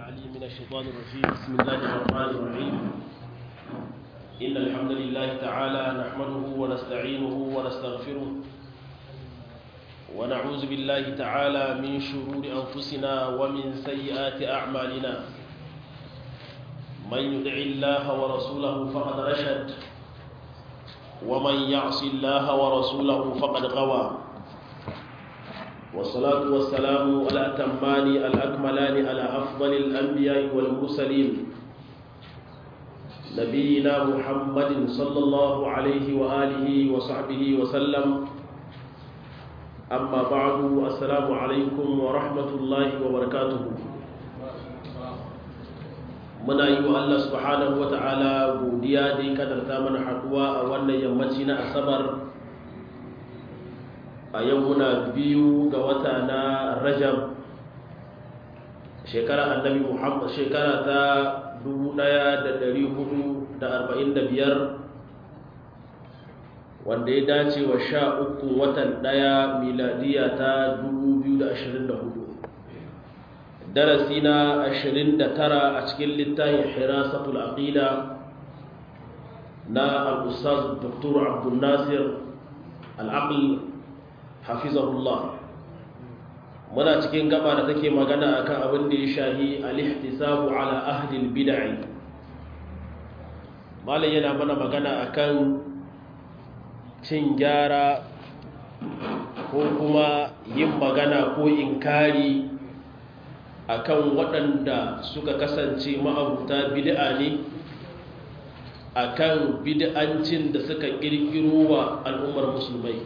العليم من الشيطان الرجيم بسم الله الرحمن الرحيم إن الحمد لله تعالى نحمده ونستعينه ونستغفره ونعوذ بالله تعالى من شرور أنفسنا ومن سيئات أعمالنا من يدع الله ورسوله فقد رشد ومن يعص الله ورسوله فقد غوى والصلاة والسلام على أتمان الأكملان على أفضل الأنبياء والمرسلين نبينا محمد صلى الله عليه وآله وصحبه وسلم أما بعد السلام عليكم ورحمة الله وبركاته muna yi wa Allah subhanahu wa ta'ala godiya da ya kadarta mana haduwa a wannan yammaci na asabar a yau muna biyu ga wata na rajab shekara annabi muhammad shekara ta 1445 wanda ya dace wa sha uku watan daya miladiya ta 2024 darasi na 29 a cikin littafin hirasatul aqida na al-ustaz dr abdul nasir al-aql hafizahullah muna cikin gaba da take magana akan abin da ya shahi al-ihtisabu ala ahli al-bid'ah malai yana mana magana akan cin gyara ko kuma yin magana ko inkari akan waɗanda suka kasance ma'abuta bid'a ne akan bid'ancin da suka ƙirƙiro wa al'ummar musulmai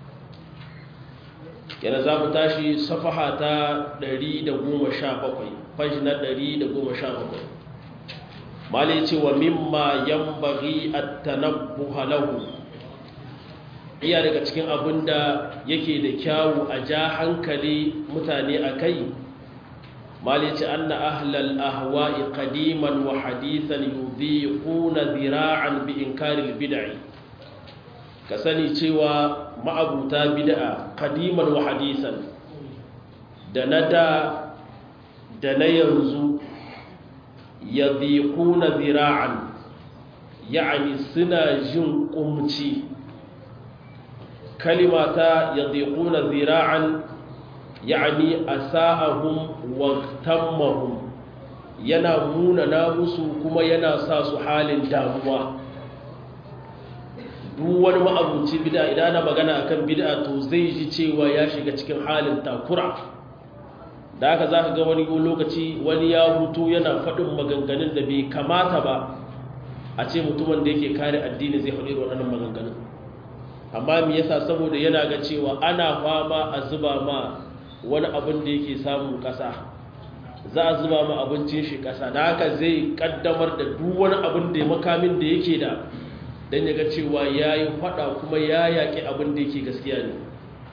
yana za mu tashi safaha ta 117 fashi na 117 mali ce wa mimma yambaghi at-tanabbuha lahu iya daga cikin abin da yake da kyawu a ja hankali mutane a kai malici anna ahlal ahwa'i qadiman wa hadithan yudhiquna dhira'an bi inkaril bid'i ka sani cewa ma'abuta bid'a qadiman wa hadithan da nada da na yanzu yadhiquna dhira'an yani suna jin kumci kalimata yadhiquna dhira'an yani asa'ahum wa tammahum yana munana musu kuma yana sa su halin damuwa duk wani ma'abuci bid'a idan ana magana akan bid'a to zai ji cewa ya shiga cikin halin takura da haka zaka ga wani lokaci wani ya hutu yana faɗin maganganun da bai kamata ba a ce mutumin da yake kare addini zai faɗi waɗannan maganganun amma me yasa saboda yana ga cewa ana fama a zuba ma wani abin da yake samun ƙasa za a zuba ma abincin shi ƙasa da haka zai ƙaddamar da duk wani abin da makamin da yake da don ya ga cewa ya yi faɗa kuma ya yaƙi abin da yake gaskiya ne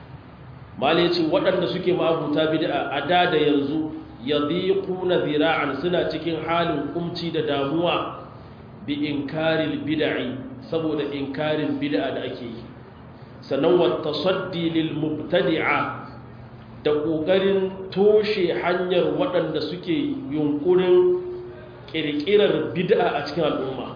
malai ce waɗanda suke ma'abuta bid'a a da da yanzu ya na zira'an suna cikin halin kumci da damuwa bi inkaril bid'i saboda inkarin bid'a da ake yi sannan wa tasaddi lil mubtadi'a da ƙoƙarin toshe hanyar waɗanda suke yunkurin ƙirƙirar bid'a a cikin al'umma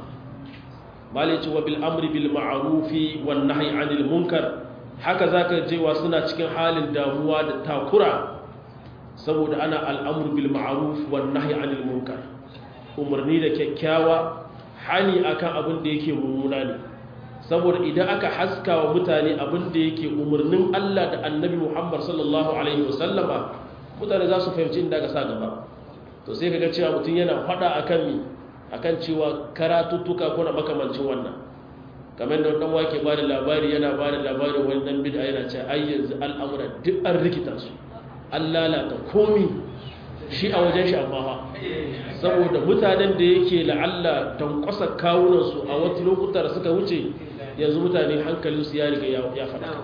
malici wa bil amri bil ma'arufi wan nahyi anil munkar haka zaka jewa suna cikin halin damuwa da takura saboda ana al'amru bil ma'ruf wan nahyi anil munkar umarni da kyakkyawa hani akan abin da yake mummuna ne saboda idan aka haska wa mutane abin da yake umarnin Allah da annabi Muhammad sallallahu Alaihi wasallama mutane za su fahimci inda aka sa gaba to sai kaga cewa mutum yana fada akan mi akan cewa karatuttuka kuna makamancin wannan kamar da wannan wake ba da labari yana ba da labarin wani dan bid'a yana ce ai yanzu al'amura duk an rikita su an lalata komi shi a wajen shi amma ha saboda mutanen da yake la'alla don kwasa kawunansu a wata lokuta da suka wuce yanzu mutane hankalinsu ya riga ya faɗa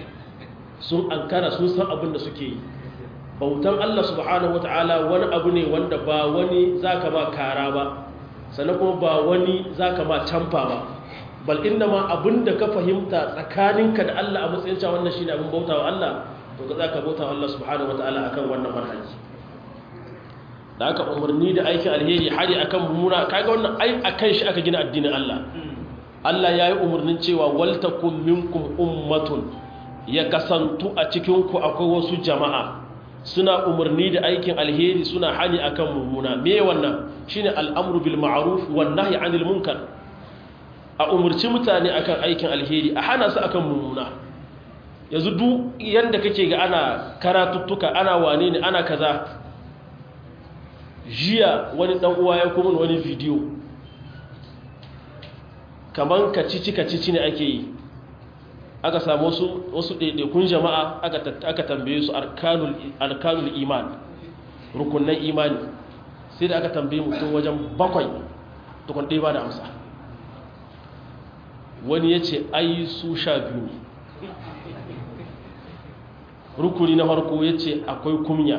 sun ankara sun san abin da suke yi bautan Allah subhanahu wata'ala wani abu ne wanda ba wani zaka ba kara ba sannan kuma ba wani zaka ba camfa ba bal inna ma abin da ka fahimta tsakaninka da Allah a matsayin cewa wannan shine abin bautawa Allah to ka zaka bautawa Allah subhanahu wata'ala akan wannan manhaji da aka umarni da aikin alheri hari akan mummuna kaga wannan ai akan shi aka gina addinin Allah Allah ya yi umarnin cewa waltakum minkum ummatun ya kasantu a cikin ku akwai wasu jama'a suna umarni da aikin alheri suna hani akan mummuna me wannan shine al'amru bil ma'ruf wan nahyi 'anil munkar a umarci mutane akan aikin alheri a hana su akan mummuna yanzu duk yanda kake ga ana karatuttuka ana wane ne ana kaza jiya wani dan uwa ya kuma wani bidiyo kaman kacici kacici ne ake yi aka samu wasu wasu ɗaiɗaikun jama'a aka tambaye su arkanul iman rukunan imani sai da aka tambaye mutum wajen bakwai tukun ɗaya ba da amsa wani ya ce ai su sha biyu ne rukuni na farko ya ce akwai kumya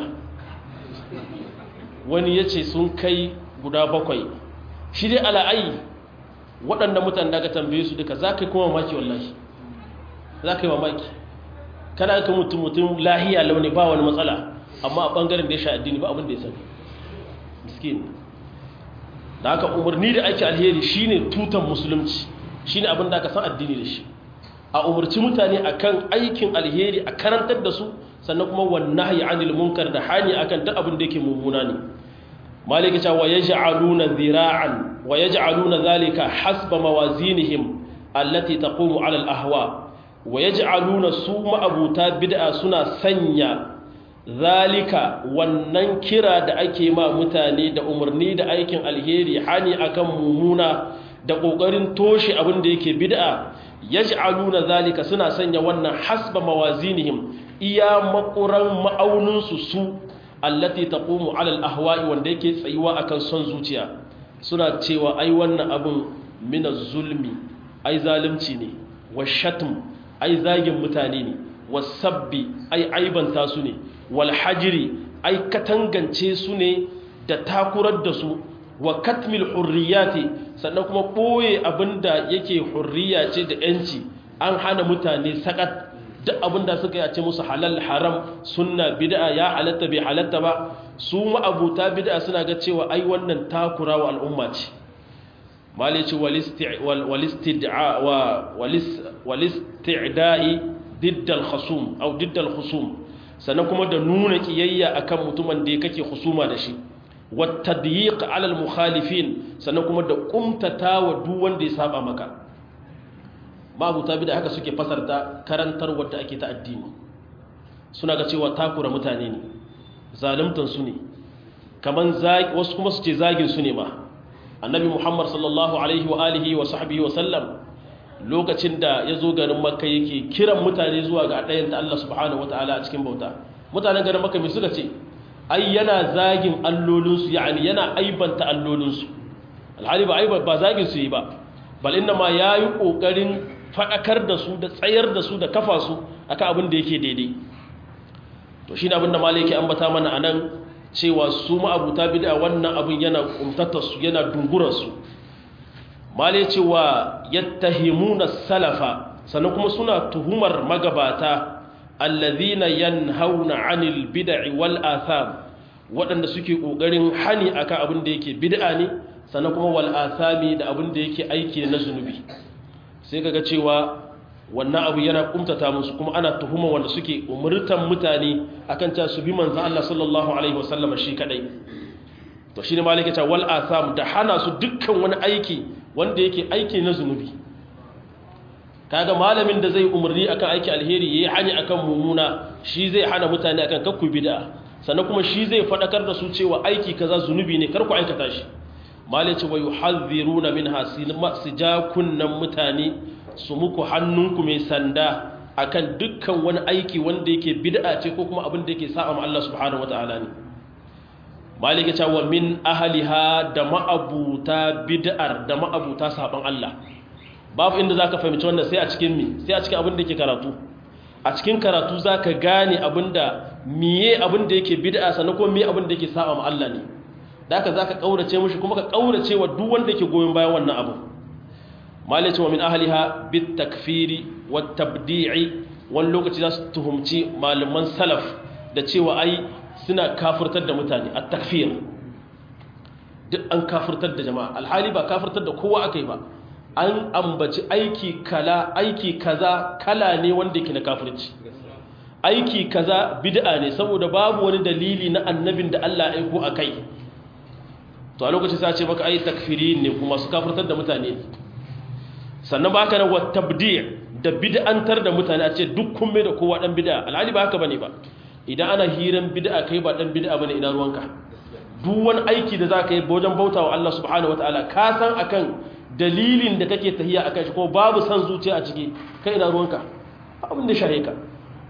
wani ya ce sun kai guda bakwai shi dai ala'ayi waɗanda mutane da aka tambaye su duka za ka yi kuma mamaki wallahi za ka yi mamaki kana ka mutum mutum lahiya launi ba wani matsala amma a ɓangaren da ya sha addini ba abin da ya sani miskin da haka umarni da ake alheri shine tutan musulunci shine abin da aka san addini da shi a umarci mutane akan aikin alheri a karantar da su sannan kuma wannahi anil munkar da hani akan duk abin da yake mummuna ne malika cewa yaj'aluna dhira'an wa yaj'aluna dhalika hasba mawazinihim allati taqumu 'ala al-ahwa wa yaj'aluna su ma'abuta bid'a suna sanya zalika wannan kira da ake ma mutane da umarni da aikin alheri hani akan mumuna da kokarin toshe abin da yake bid'a yaj'aluna zalika suna sanya wannan hasba mawazinihim iya makuran ma'aunin su su allati taqumu 'ala al-ahwa'i wanda yake tsayuwa akan son zuciya suna cewa ai wannan abin min zulmi ai zalunci ne wa shatm ai zagin mutane ne wasabbi ai aibanta su ne wal hajri ai katangance su ne da takurar da su wa katmil hurriyati sannan kuma boye abinda yake hurriya ce da yanci an hana mutane sakat duk abinda suka yace musu halal haram sunna bid'a ya halatta bai halatta ba su ma'abuta bid'a suna ga cewa ai wannan takura wa al'umma ce malici walistid'a wa walisti'da'i diddal khusum au diddal khusum sannan kuma da nuna kiyayya akan mutumin da kake husuma da shi wattadyiq ala al-mukhalifin sannan kuma da kumtatawa duk wanda ya saba maka babu tabi da haka suke fasarta karantar wadda ake ta addini suna ga cewa takura mutane ne zaluntan su ne kaman wasu kuma su ce zagin su ne ma annabi muhammad sallallahu alaihi wa alihi wa sahbihi wa sallam lokacin da ya zo garin makka yake kiran mutane zuwa ga ɗayanta Allah subhanahu wataala a cikin bauta mutanen garin makka mai suka ce ai yana zagin allolinsu yani yana aibanta allolinsu alhali ba aibar ba zagin su yi ba bal inna ma ya yi ƙoƙarin faɗakar da su da tsayar da su da kafa su akan abin da yake daidai to shi ne abin da malai yake ambata mana a nan cewa su ma'abuta bida wannan abin yana kumtatar su yana dungurar su malai cewa yattahimuna salafa sannan kuma suna tuhumar magabata allazina yanhauna 'anil bid'i wal atham waɗanda suke ƙoƙarin hani akan abin da yake bid'a ne sannan kuma wal athami da abin da yake aiki na zunubi sai kaga cewa wannan abu yana kumtata musu kuma ana tuhuma wanda suke umurtan mutane akan ta su bi manzon Allah sallallahu alaihi wasallam shi kadai to shine malaka ta wal atham da hana su dukkan wani aiki wanda yake aiki na zunubi kaga malamin da zai umarni akan aiki alheri yayi hani akan mumuna shi zai hana mutane akan kakku bid'a sannan kuma shi zai fadakar da su cewa aiki kaza zunubi ne kar ku aikata shi malaci wa yuhadhiruna minha sijakunnan mutane su muku hannunku mai sanda akan dukkan wani aiki wanda yake bid'a ce ko kuma abin da yake sa'a ma Allah subhanahu wataala ne malika ta wa min ahliha da ma'abuta bid'ar da ma'abuta saban Allah babu inda za ka fahimci wannan sai a cikin mi sai a cikin abin da ke karatu a cikin karatu za ka gane abin da miye abin da yake bid'a sannan kuma miye abin da yake saba ma Allah ne da haka za ka ƙaurace mushi kuma ka ƙaurace wa duk wanda yake goyon bayan wannan abu malai cewa min ahliha bit takfiri wa tabdi'i wani lokaci za su tuhumci malaman salaf da cewa ai suna kafirtar da mutane at takfir duk an kafirtar da jama'a alhali ba kafirtar da kowa aka yi ba an ambaci aiki kala aiki kaza kala ne wanda yake na kafirci aiki kaza bid'a ne saboda babu wani dalili na annabin da Allah ya aiko akai to a lokacin sai ce maka ai takfiri ne kuma su kafirtar da mutane sannan ba haka nan wa tabdi' da bid'antar da mutane a ce duk kun mai da kowa dan bid'a alhali ba haka bane ba idan ana hiran bid'a kai ba dan bid'a bane ina ruwanka duk wani aiki da zaka yi wajen bautawa Allah subhanahu wataala ka san akan dalilin da kake tahiya akan shi ko babu san zuciya a ciki kai ina ruwanka abin da shahe ka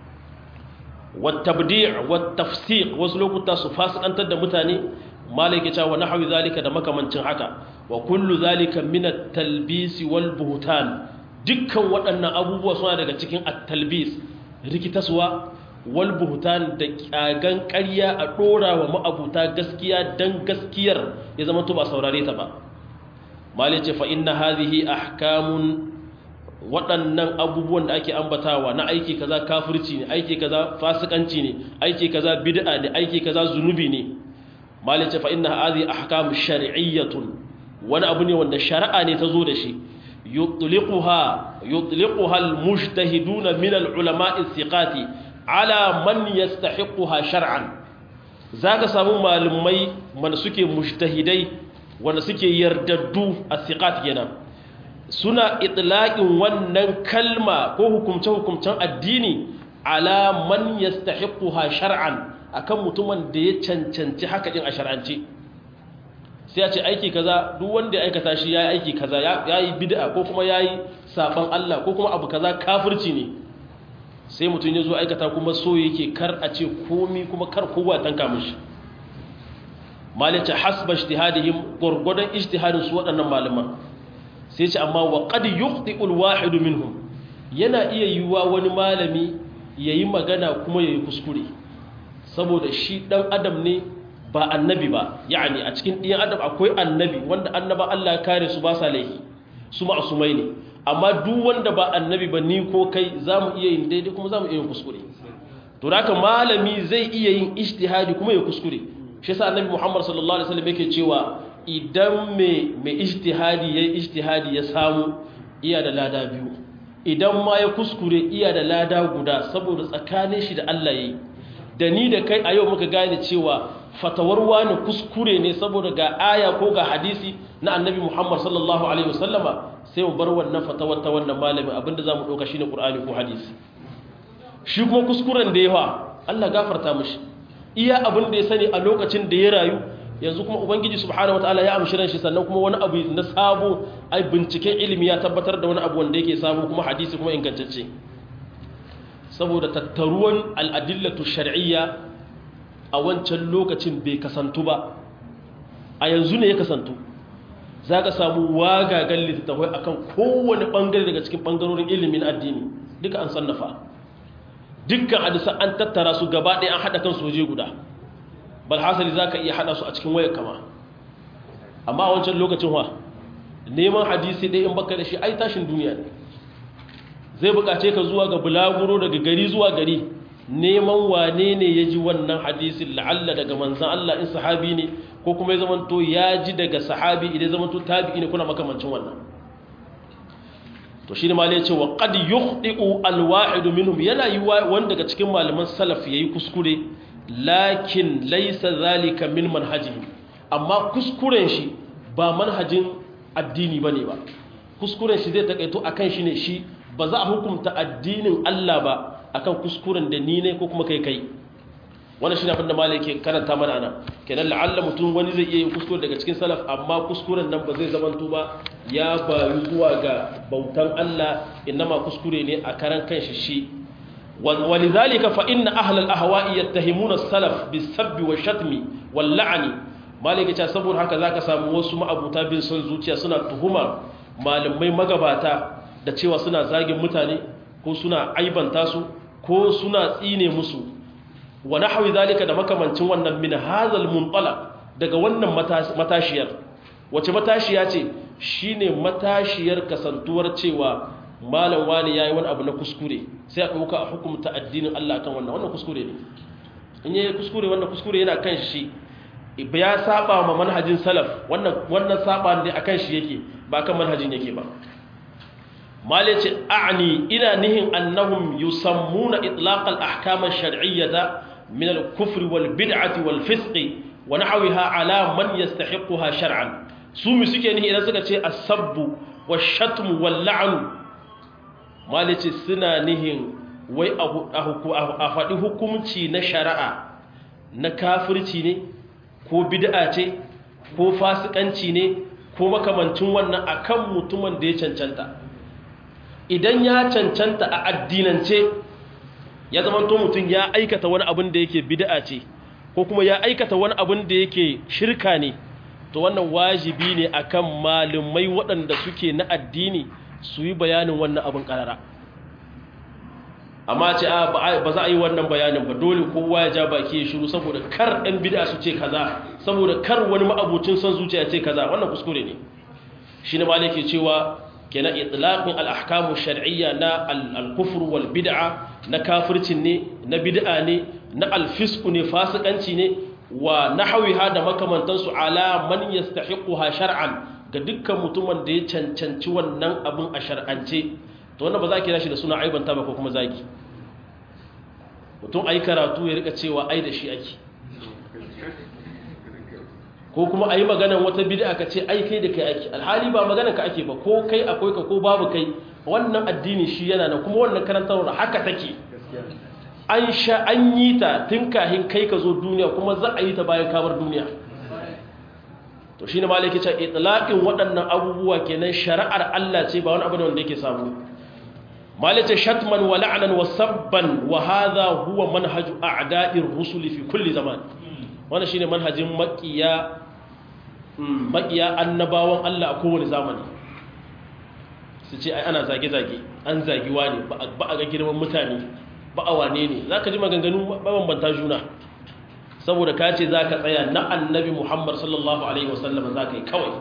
wat tabdi' wat tafsiq wasu lokuta su fasikantar da mutane malaka cewa nahwi zalika da makamancin haka wa kullu zalika min at-talbis wal buhtan dukkan waɗannan abubuwa suna daga cikin at-talbis rikitaswa wal buhtan da kyagan ƙarya a dora wa ma'abuta gaskiya dan gaskiyar ya zama to ba saurare ta ba malai ce fa inna hadhihi ahkamun waɗannan abubuwan da ake ambatawa na aiki kaza kafirci ne aiki kaza fasikanci ne aiki kaza bid'a ne aiki kaza zunubi ne malai ce fa inna hadhihi ahkam shar'iyyatun wani abu ne wanda shari'a ne ta zo da shi yutliquha yutliquha almujtahiduna min alulama'i thiqati ala man yastahiquha shar'an zaka samu malumai man suke mujtahidai wanda suke yardaddu as-thiqat kenan suna itlaqin wannan kalma ko hukumce hukumcen addini ala man yastahiquha shar'an akan mutumin da ya cancanci haka din a shar'ance sai ya ce aiki kaza duk wanda ya aikata shi yayi aiki kaza yayi bid'a ko kuma yayi saban Allah ko kuma abu kaza kafirci ne sai mutum ya zo aikata kuma so yake kar a ce komi kuma kar kowa tanka mishi malice hasba ijtihadihim gurgudan ijtihadin su waɗannan malaman sai ce amma wa qad yukhti'u al-wahid minhum yana iya yiwa wani malami yayi magana kuma yayi kuskure saboda shi dan adam ne ba annabi ba yani a cikin ɗiyan adam akwai annabi wanda annaba Allah ya kare su ba sa laifi su ma'asumai ne amma duk wanda ba annabi ba ni ko kai za mu iya yin daidai kuma za mu iya yin kuskure to da malami zai iya yin ijtihadi kuma ya kuskure shi yasa annabi Muhammad sallallahu alaihi wasallam yake cewa idan mai mai ijtihadi yayi ijtihadi ya samu iya da lada biyu idan ma ya kuskure iya da lada guda saboda tsakanin shi da Allah yayi da ni da kai a yau muka gane cewa fatawar wani kuskure ne saboda ga aya ko ga hadisi na annabi Muhammad sallallahu alaihi wasallama sai mu bar wannan fatawar ta wannan malamin abinda zamu dauka shine Qur'ani ko hadisi shi kuma kuskuren da yawa Allah gafarta mishi iya abin da ya sani a lokacin da ya rayu yanzu kuma ubangiji subhanahu wataala ya amshi ran shi sannan kuma wani abu na sabo ai binciken ilimi ya tabbatar da wani abu wanda yake sabo kuma hadisi kuma ingantacce saboda tattaruwan al'adillatu shar'iyya a wancan lokacin bai kasantu ba a yanzu ne ya kasantu za ka samu wagagan littattafai akan kowane ɓangare daga cikin ɓangarorin ilimin addini duka an sannafa dukkan hadisan an tattara su gaba ɗaya an haɗa kan soje guda bal hasali za ka iya haɗa su a cikin wayar kama amma a wancan lokacin wa neman hadisi ɗaya in baka da shi ai tashin duniya ne zai buƙace ka zuwa ga bulaguro daga gari zuwa gari neman wane ne ya ji wannan hadisin la'alla daga manzan Allah in sahabi ne ko kuma ya zamanto ya ji daga sahabi idan zamanto tabi'i ne kuna makamancin wannan to shi ne ma ya ce wa qad yukhdi'u al-wahid minhum yana yi wanda daga cikin malaman salaf yayi kuskure lakin laysa zalika min manhajihim amma kuskuren shi ba manhajin addini bane ba kuskuren shi zai takaito akan shi ne shi ba za a hukunta addinin Allah ba akan kuskuren da ni ne ko kuma kai kai wannan shine abin da malai ke karanta mana ana kenan la'alla mutum wani zai iya yin kuskure daga cikin salaf amma kuskuren nan ba zai zamanto ba ya bayu zuwa ga bautan Allah innama kuskure ne a karan kanshi shi ولذلك فإن أهل الأهواء يتهمون السلف بالسب والشتم واللعن malaka ce saboda haka zaka samu wasu ma'abuta bin son zuciya suna tuhuma malamai magabata da cewa suna zagin mutane ko suna aibanta su ko suna tsine musu wa nahwi zalika da makamancin wannan min hazal muntalaq daga wannan matashiyar wace matashiya ce shine matashiyar kasantuwar cewa malam wani yayi wani abu na kuskure sai a dauka a hukumta addinin Allah kan wannan wannan kuskure ne in yayi kuskure wannan kuskure yana kan shi ya saba ma manhajin salaf wannan wannan saba ne akan shi yake ba kan manhajin yake ba mali ce a'ni ina nihin annahum yusammuna itlaq al-ahkam ash-shar'iyyah min al-kufr wal bid'ati wal fisq wa nahwiha ala man yastahiquha shar'an su mi suke nihi idan suka ce as-sabbu wash-shatm wal-la'n mali ce suna nihin wai a faɗi hukumci na shari'a na kafirci ne ko bid'a ce ko fasikanci ne ko makamancin wannan akan mutumin da ya cancanta idan ya cancanta a addinance ya zama to mutum ya aikata wani abin da yake bid'a ce ko kuma ya aikata wani abin da yake shirka ne to wannan wajibi ne akan malumai waɗanda suke na addini su yi bayanin wannan abin ƙarara amma ce ba za a yi wannan bayanin ba dole kowa ya ja baki ya shiru saboda kar ɗan bid'a su ce kaza saboda kar wani ma'abucin son zuciya ce kaza wannan kuskure ne shi ne malai ke cewa kenan itlaqin al-ahkamu shar'iyya na al-kufr wal bid'a na kafircin ne na bid'a ne na al-fisq ne fasikanci ne wa nahwiha da makamantansu ala man yastahiquha shar'an ga dukkan mutumin da ya cancanci wannan abin a shar'ance to wannan ba za ki shi da suna aibanta ba ko kuma zaki mutum ai karatu ya rika cewa ai da shi ake ko kuma ayi maganan wata bid'a ka ce ai kai da kai ake alhali ba maganan ka ake ba ko kai akwai ka ko babu kai wannan addini shi yana nan kuma wannan karantarwar haka take an sha an yi ta tun kahin kai ka zo duniya kuma za a yi ta bayan kamar duniya to shi ne malaki ce itlaqin waɗannan abubuwa kenan shari'ar Allah ce ba wani abu ne wanda yake samu malaka shatman wa la'nan wa sabban wa hadha huwa manhaju a'da'ir rusul fi kulli zaman wannan shine manhajin maqiya maqiya annabawan Allah a kowane zamani su ce ai ana zage zage an zagi wani ba a ga girman mutane ba a wane ne zaka ji maganganu bambanta juna saboda ka ce za ka tsaya na annabi muhammad sallallahu alaihi wasallam za ka yi kawai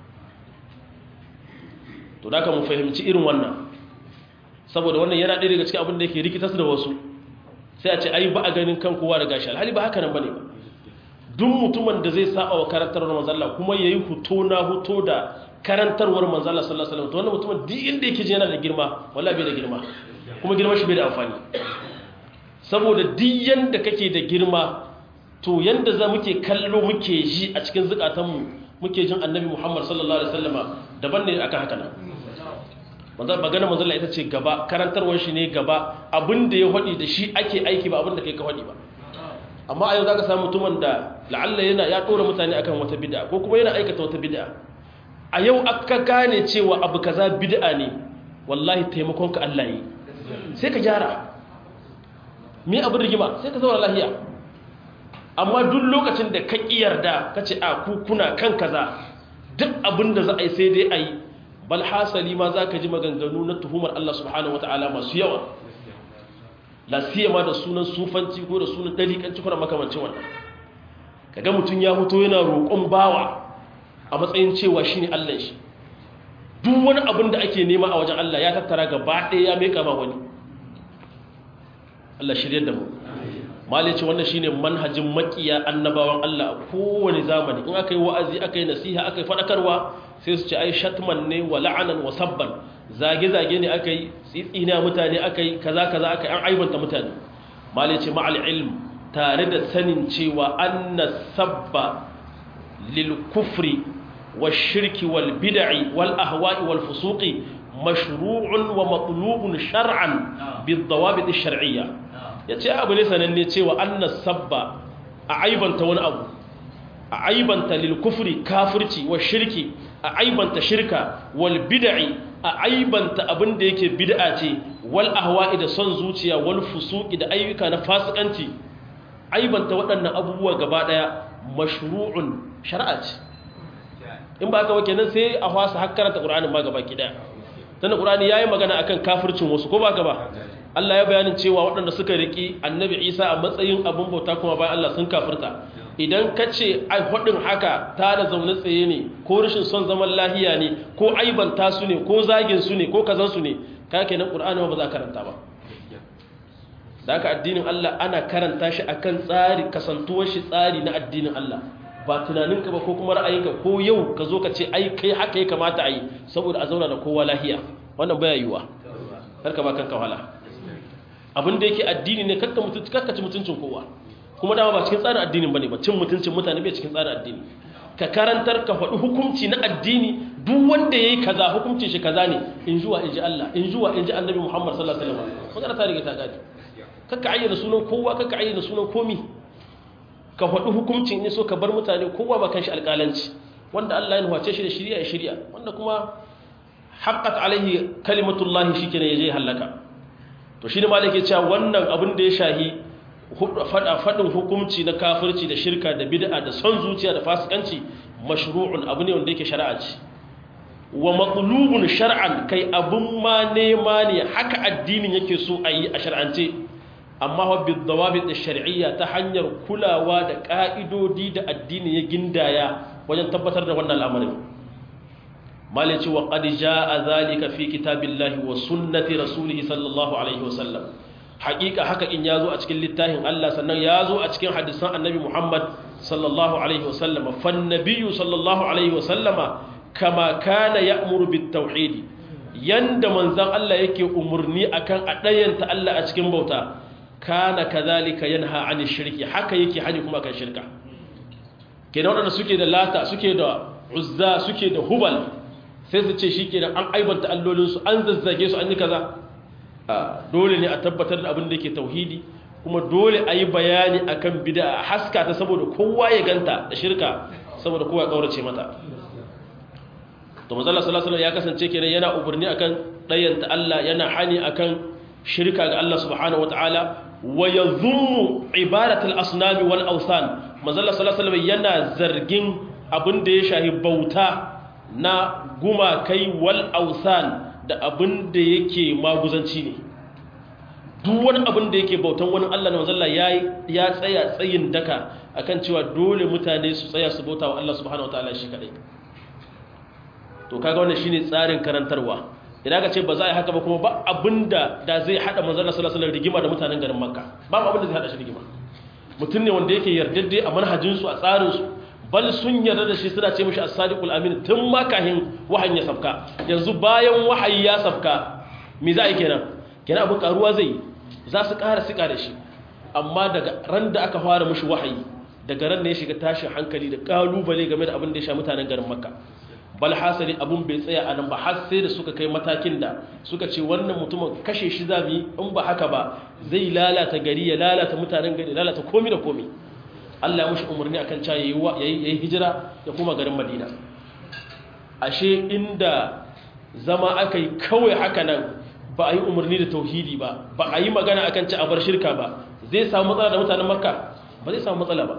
to da ka mu fahimci irin wannan saboda wannan yana ɗaya daga cikin abin da yake rikitas da wasu sai a ce ai ba a ganin kan kowa da gashi alhali ba haka nan bane ba duk mutumin da zai saba wa karantarwar manzalla kuma yayi huto na huto da karantarwar manzalla sallallahu alaihi wasallam to wannan mutumin duk inda yake je yana da girma wallahi bai da girma kuma girma shi bai da amfani saboda duk yanda kake da girma to yanda za muke kallo muke ji a cikin zukatanmu muke jin annabi Muhammad sallallahu alaihi wasallama daban ne akan haka nan manzo magana manzo Allah ita ce gaba karantarwar shi ne gaba abinda ya hadi da shi ake aiki ba abinda kai ka hadi ba amma a yau zaka samu mutumin da la'alla yana ya dora mutane akan wata bid'a ko kuma yana aikata wata bid'a a yau aka gane cewa abu kaza bid'a ne wallahi taimakon ka Allah yi sai ka gyara me abin rigima sai ka zauna lafiya amma duk lokacin da ka yarda ka ce a ku kuna kan kaza duk abin da za a yi sai dai a yi bal hasali ma za ka ji maganganu na tuhumar Allah subhanahu wa ta'ala masu yawa la siyama da sunan sufanci ko da sunan dalikanci ko da makamancin wannan kaga mutum ya fito yana roƙon bawa a matsayin cewa shine Allah shi duk wani abin da ake nema a wajen Allah ya tattara gaba ɗaya ya meka ma wani Allah shirye da mu malai ce wannan shine manhajin makiya annabawan Allah a kowane zamani in aka yi wa'azi aka yi nasiha aka yi faɗakarwa sai su ce ai shatman ne wa la'anan wa sabban zage-zage ne aka yi tsitsina mutane aka yi kaza kaza aka yi an aibanta mutane malai ce ma'al ilm tare da sanin cewa anna sabba lil kufri wa shirki wal bid'i wal ahwa'i wal fusuqi mashru'un wa matlubun shar'an bid dawabit ash-shar'iyya yace abu ne sananne cewa anna sabba a aibanta wani abu a aibanta lil kufri kafirci wa shirki a aibanta shirka wal bid'i a aibanta abin da yake bid'a ce wal ahwa'i da son zuciya wal fusuqi da ayyuka na fasikanci aibanta waɗannan abubuwa gaba daya mashru'un shar'a ce in ba ka wake nan sai a fasa har karanta qur'anin ma gaba ki daya tunda qur'ani yayi magana akan kafircin wasu ko ba ka ba Allah ya bayanin cewa waɗanda suka riki annabi Isa a matsayin abin bauta kuma bayan Allah sun kafirta idan ka ce faɗin haka ta da zaune tsaye ne ko rashin son zaman lahiya ne ko aibanta su ne ko zagin su ne ko kazan su ne ka ke nan ƙur'ani ba za a karanta ba da haka addinin Allah ana karanta shi akan tsari kasantuwar shi tsari na addinin Allah ba tunaninka ba ko kuma ra'ayinka ko yau ka zo ka ce ai kai haka ya kamata a yi saboda a zauna da kowa lahiya wannan baya yiwuwa karka ba kanka wahala abin da yake addini ne kakka mutunci kakka ci mutuncin kowa kuma dama ba cikin tsarin addinin bane ba cin mutuncin mutane bai cikin tsarin addini ka karantar ka faɗi hukunci na addini duk wanda yayi kaza hukuncin shi kaza ne in juwa in ji Allah in juwa in ji Annabi Muhammad sallallahu alaihi wasallam magana ta riga ta gadi kakka ayyana sunan kowa kakka ayyana sunan komi ka faɗi hukuncin ne so ka bar mutane kowa ba kan shi alƙalanci wanda Allah ya nuhace shi da shirya ya shirya wanda kuma haqqat alaihi kalimatullahi shikenan yaje halaka to shi ne malai ke cewa wannan abin da ya shahi faɗin hukunci na kafirci da shirka da bid'a da son zuciya da fasikanci mashru'un abu ne wanda yake shari'a ce wa matlubun shar'an kai abun ma nema ne haka addinin yake so a yi a shar'ance amma wa bi dawabit da shar'iyya ta hanyar kulawa da ka'idodi da addini ya gindaya wajen tabbatar da wannan al'amarin malai ce wa qad jaa zalika fi kitabillahi wa sunnati rasulihi sallallahu alaihi wa sallam haƙiƙa haka in yazo a cikin littafin Allah sannan yazo a cikin hadisan annabi Muhammad sallallahu alaihi wa sallam fan nabiyyu sallallahu alaihi wa sallama kama kana ya'muru bit tauhid yanda manzon Allah yake umurni akan a dayanta Allah a cikin bauta kana kadhalika yanha 'ani shirki haka yake hani kuma kan shirka kenan wadanda suke da lata suke da uzza suke da hubal sai su ce shi kenan an aibanta allolinsu an zazzage su an yi kaza dole ne a tabbatar da abin da ke tauhidi kuma dole a yi bayani a kan bida a haska ta saboda kowa ya ganta da shirka saboda kowa ya ƙaurace mata to mazala salasala ya kasance kenan yana umarni akan ɗayanta Allah yana hani akan shirka ga Allah subhanahu wataala wa yadhummu ibadatul asnami wal awsan mazala salasala yana zargin abin da ya shahi bauta na gumakai wal ausan da abin da yake maguzanci ne duk wani abin da yake bautan wani Allah na wanzalla ya tsaya tsayin daka akan cewa dole mutane su tsaya su bauta wa Allah subhanahu wa ta'ala shi kadai to kaga wannan shine tsarin karantarwa idan ka ce ba za a yi haka ba kuma ba abinda da zai hada manzon sallallahu alaihi rigima da mutanen garin makka ba abin da zai hada shi rigima mutum ne wanda yake yardadde a manhajinsu a tsarinsu bal sun yarda da shi suna ce mishi as-sadiqul amin tun makahin wahayin ya safka yanzu bayan wahayi ya safka me za a yi kenan kenan abin karuwa zai za su ƙara sika da shi amma daga ran da aka fara mishi wahayi daga ran da ya shiga tashin hankali da kalubale game da abin da ya sha mutanen garin makka bal hasali abun bai tsaya a nan ba har sai da suka kai matakin da suka ce wannan mutumin kashe shi za mu yi in ba haka ba zai lalata gari ya lalata mutanen gari lalata komi da komi Allah ya mushi umarni akan cewa yayi yayi hijira ya kuma garin Madina ashe inda zama akai kawai haka nan ba a yi umarni da tauhidi ba ba a yi magana akan ci a bar shirka ba zai samu matsala da mutanen Makka ba zai samu matsala ba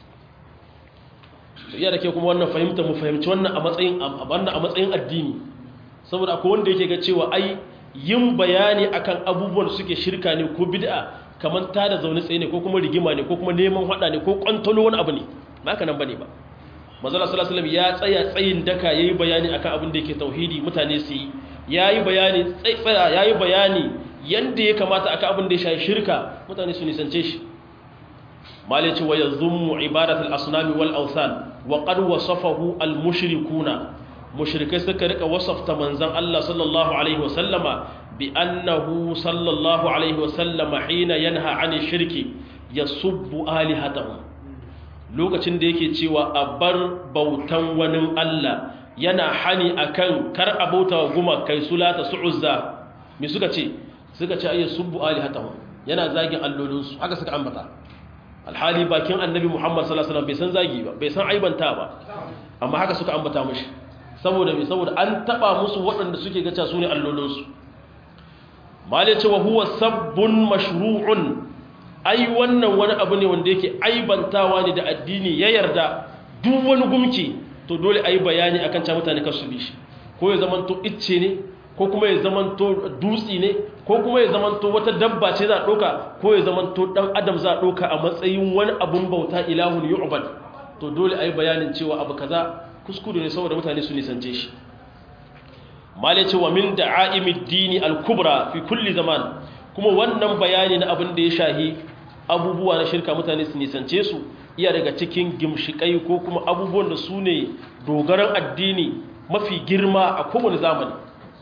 to iya da ke kuma wannan fahimta mu fahimci wannan a matsayin wannan a matsayin addini saboda akwai wanda yake ga cewa ai yin bayani akan abubuwan suke shirka ne ko bid'a kamar ta da zaune tsaye ne ko kuma rigima ne ko kuma neman hada ne ko kwantalo wani abu ne ba haka nan bane ba manzala sallallahu alaihi ya tsaya tsayin daka yayi bayani akan abin da yake tauhidi mutane su yi yayi bayani tsaya yayi bayani yanda ya kamata akan abin da ya shafi shirka mutane su nisance shi malici wa yazummu ibadatul asnami wal awthan wa qad wasafahu al mushrikuna mushrikai suka rika wasafta manzon Allah sallallahu alaihi wasallama bi annahu sallallahu alaihi wasallama hina yanha ani shirki yasubbu alihatahum lokacin da yake cewa a bar bautan wani Allah yana hani akan kar a bauta wa guma kai sulata su'uzza me suka ce suka ce ayyar subbu alihatahum yana zagin allolinsu haka suka ambata alhali bakin annabi muhammad sallallahu alaihi wasallam bai san zagi ba bai san aibanta ba amma haka suka ambata mushi saboda me saboda an taba musu waɗanda suke gaca su ne allolinsu mali ce wa huwa sabbun mashru'un ai wannan wani abu ne wanda yake aibantawa ne da addini ya yarda duk wani gumki to dole ayi bayani akan ca mutane kar su bi shi ko ya zamanto icce ne ko kuma ya zamanto dutsi ne ko kuma ya zamanto wata dabba ce za a ɗauka ko ya zamanto ɗan adam za a ɗauka a matsayin wani abun bauta ilahun yu'bad to dole a yi bayanin cewa abu kaza kuskure ne saboda mutane su nisance shi mali ce wa min da'a'imid dini al-kubra fi kulli zaman kuma wannan bayani na abin da ya shahi abubuwa na shirka mutane su nisance su iya daga cikin gimshikai ko kuma abubuwan da su ne dogaran addini mafi girma a kowane zamani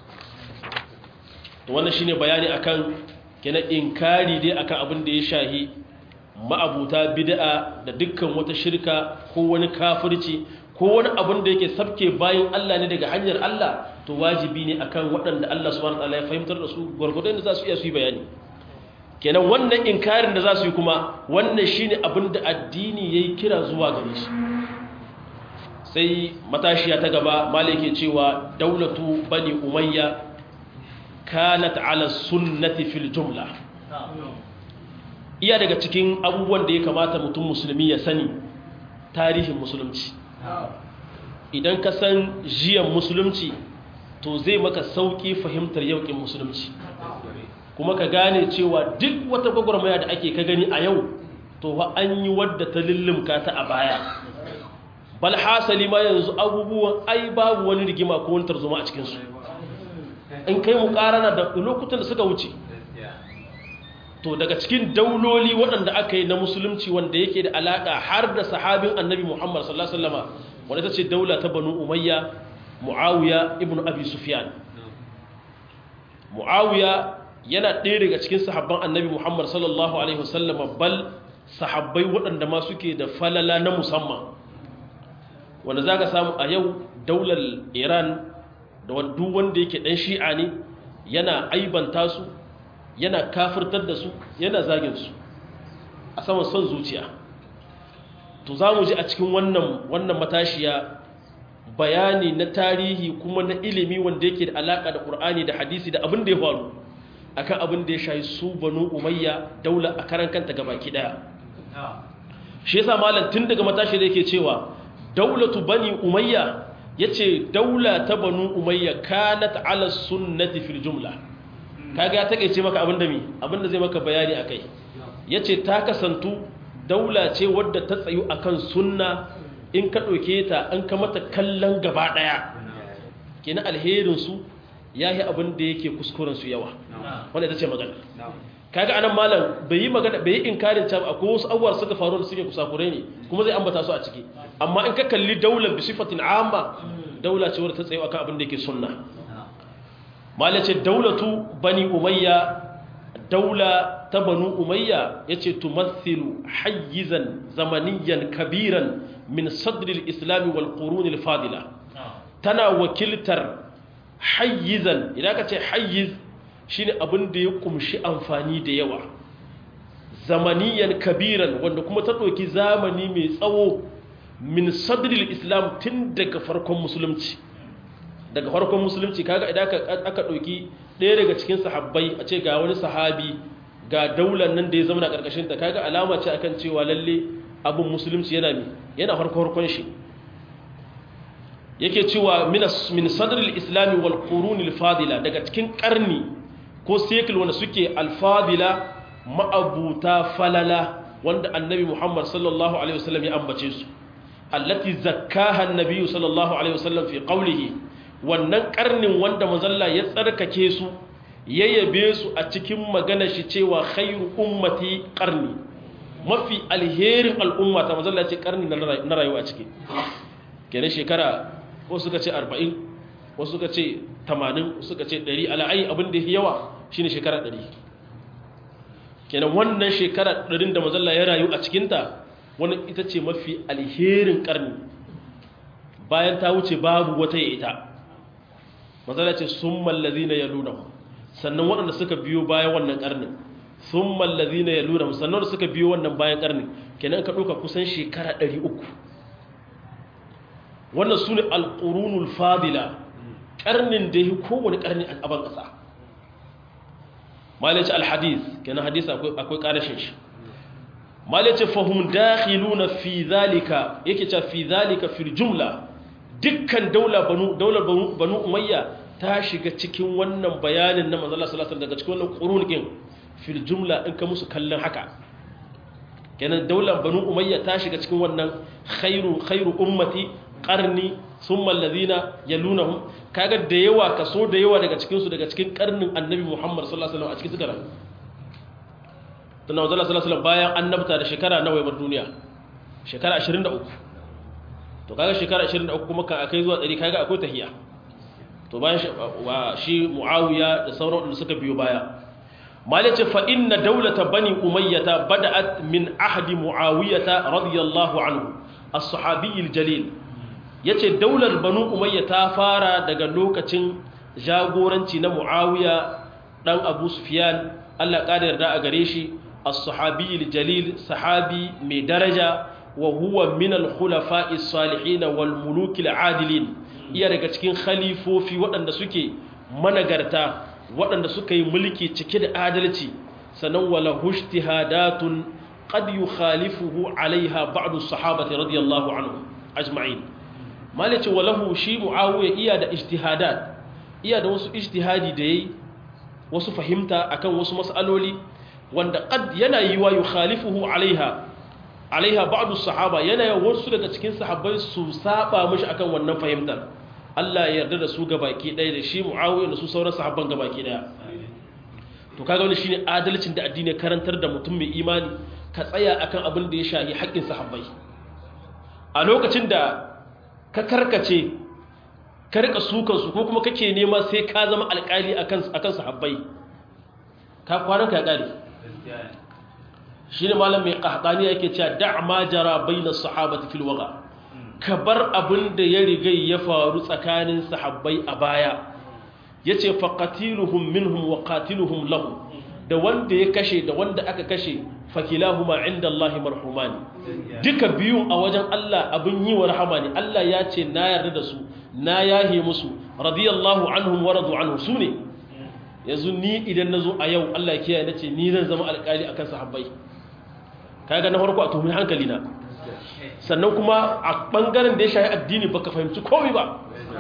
wannan shine bayani akan kenan inkari dai akan abin da ya shahi ma'abuta bid'a da dukkan wata shirka ko wani kafirci ko wani abin da yake sabke bayan Allah ne daga hanyar Allah to wajibi ne akan waɗanda Allah subhanahu wataala ya fahimtar da su gwargwadon da za su iya su yi bayani kenan wannan inkarin da za su yi kuma wannan shine abin da addini yayi kira zuwa gare shi sai matashiya ta gaba malike cewa daulatu bani umayya kanat ala sunnati fil jumla iya daga cikin abubuwan da ya kamata mutum musulmi ya sani tarihin musulunci idan ka san jiyan musulunci to zai maka sauki fahimtar yaukin musulunci kuma ka gane cewa duk wata gwagwarmaya da ake ka gani a yau to fa an yi wadda ta lullumka ta a baya bal hasali ma yanzu abubuwan ai babu wani rigima ko wani tarzoma a cikinsu in kai mu karana da lokutan da suka wuce to daga cikin dauloli waɗanda aka yi na musulunci wanda yake da alaƙa har da sahabin annabi muhammad sallallahu alaihi wasallama wanda ta ce daula ta banu umayya muawiya ibn abi sufyan muawiya yana ɗaya daga cikin sahabban annabi muhammad sallallahu alaihi wasallama bal sahabbai waɗanda ma suke da falala na musamman wanda za ka samu a yau daular iran da duk wanda yake ɗan shi'a ne yana aibanta su yana kafirtar da su yana zagin su a saman son zuciya to za mu ji a cikin wannan wannan matashiya bayani na tarihi kuma na ilimi wanda yake da alaka da Qur'ani da hadisi da abin da ya faru akan abin da ya shayi su banu umayya daula a karan kanta gabaki daya shi yasa malam tun daga matashi da yake cewa daulatu bani umayya yace daula ta banu umayya kanat ala sunnati fil jumla kaga ya takeice maka abinda mi abinda zai maka bayani akai yace ta kasantu daula ce wadda ta tsayu akan sunna in ka ɗauke ta an ka mata kallon gaba ɗaya kenan alherin su yayi abin da yake kuskuren su yawa wanda ita ce magana kaga anan malam bai yi magana bai yi inkarin ta akwai wasu abubuwa suka faru da suke kusakure ne kuma zai ambata su a ciki amma in ka kalli daular bi sifatin amma daula ce wadda ta tsayu akan abin da yake sunna malace daulatu bani umayya daula ta banu umayya yace tumathilu hayyizan zamaniyan kabiran min sadril islami wal qurun al fadila tana wakiltar hayyizan idan ka ce hayyiz shine abin da ya kumshi amfani da yawa zamaniyan kabiran wanda kuma ta ɗauki zamani mai tsawo min sadril islam tun daga farkon musulunci daga farkon musulunci kaga idan aka ɗauki ɗaya daga cikin sahabbai a ce ga wani sahabi ga daular nan da ya zama na ƙarƙashin ta kaga alama ce akan cewa lalle abin musulunci yana mi yana farko farkon shi yake cewa min sadril islami wal qurunil fadila daga cikin karni ko sekul wanda suke alfadila ma'abuta falala wanda annabi Muhammad sallallahu alaihi wasallam ya ambace su allati zakkaha annabi sallallahu alaihi wasallam fi qawlihi wannan karnin wanda manzalla ya tsarkake su ya yabe su a cikin magana shi cewa khairu ummati qarni mafi alherin al'umma ta manzalla ce karni na rayuwa a ciki kenan shekara ko suka ce 40 wasu suka ce 80 suka ce 100 ala'ai abin da yawa shine shekara 100 kenan wannan shekara 100 da manzalla ya rayu a cikinta wannan ita ce mafi alherin karni bayan ta wuce babu wata ya ita matsala ce sun mallazi na ya luna sannan waɗanda suka biyo bayan wannan ƙarnin sun mallazi na ya luna sannan waɗanda suka biyo wannan bayan ƙarnin kenan ka ɗauka kusan shekara 300 wannan su ne alƙurunul fadila ƙarnin da ya kowane ƙarni a ƙaban ƙasa malaci alhadis kenan hadis akwai ƙarashin shi malaci fahim dakhiluna fi zalika yake ce fi zalika fil jumla dukkan daular banu banu umayya ta shiga cikin wannan bayanin na manzala sallallahu daga cikin wannan qurun fil jumla in ka musu kallon haka kenan daular banu umayya ta shiga cikin wannan khairu khairu ummati qarni thumma alladhina yalunahum kaga da yawa kaso da yawa daga cikin su daga cikin karnin annabi Muhammad sallallahu alaihi wasallam a cikin suka rayu tunda manzala sallallahu alaihi wasallam bayan annabta da shekara nawa ya bar duniya shekara 23 to kaga shekara 23 kuma kan akai zuwa 100 kaga akwai tahiya to bayan shi muawiya da sauran wanda suka biyo baya malice fa inna dawlata bani umayyata bada'at min ahdi muawiyata radiyallahu anhu as-sahabi al-jalil yace daular banu umayya ta fara daga lokacin jagoranci na muawiya dan abu sufyan Allah ƙara yarda a gare shi as-sahabi al-jalil sahabi mai daraja wa huwa min al-khulafa'i as-salihin wal muluk al-adilin iya daga cikin khalifofi waɗanda suke managarta waɗanda suka yi mulki cike da adalci sanan wala hujtihadatun qad yukhalifuhu alaiha ba'd as-sahabati radiyallahu anhum ajma'in malice walahu shi muawiya iya da ijtihadat iya da wasu ijtihadi da yayi wasu fahimta akan wasu mas'aloli wanda qad yana yiwa yukhalifuhu alaiha alaiha ba'du sahaba yana wasu daga cikin sahabbai su saba mishi akan wannan fahimtar Allah ya yarda da su gabaki ɗaya da shi muawiya da su sauran sahabban gabaki ɗaya to kaga wani shine adalcin da addini karantar da mutum mai imani ka tsaya akan abin da ya shahi haƙƙin sahabbai a lokacin da ka karkace ka rika sukansu ko kuma kake nema sai ka zama alƙali akan sahabbai ka kwanan ka ƙari shi ne malam mai ƙahaɗani yake cewa da ma jara bai na sahabati fil waga ka bar abin da ya riga ya faru tsakanin sahabbai a baya ya ce faƙatiluhum minhum wa qatiluhum lahu da wanda ya kashe da wanda aka kashe fakilahuma inda Allah marhumani duka biyun a wajen Allah abin yi wa rahama ne Allah ya ce na yarda da su na yahe musu radiyallahu anhum wa radu anhu su ne yanzu ni idan na zo a yau Allah ya kiyaye na ce ni zan zama alƙali akan sahabbai kaga na farko a tuhumi hankali na sannan kuma a bangaren da ya shahi addini baka fahimci komai ba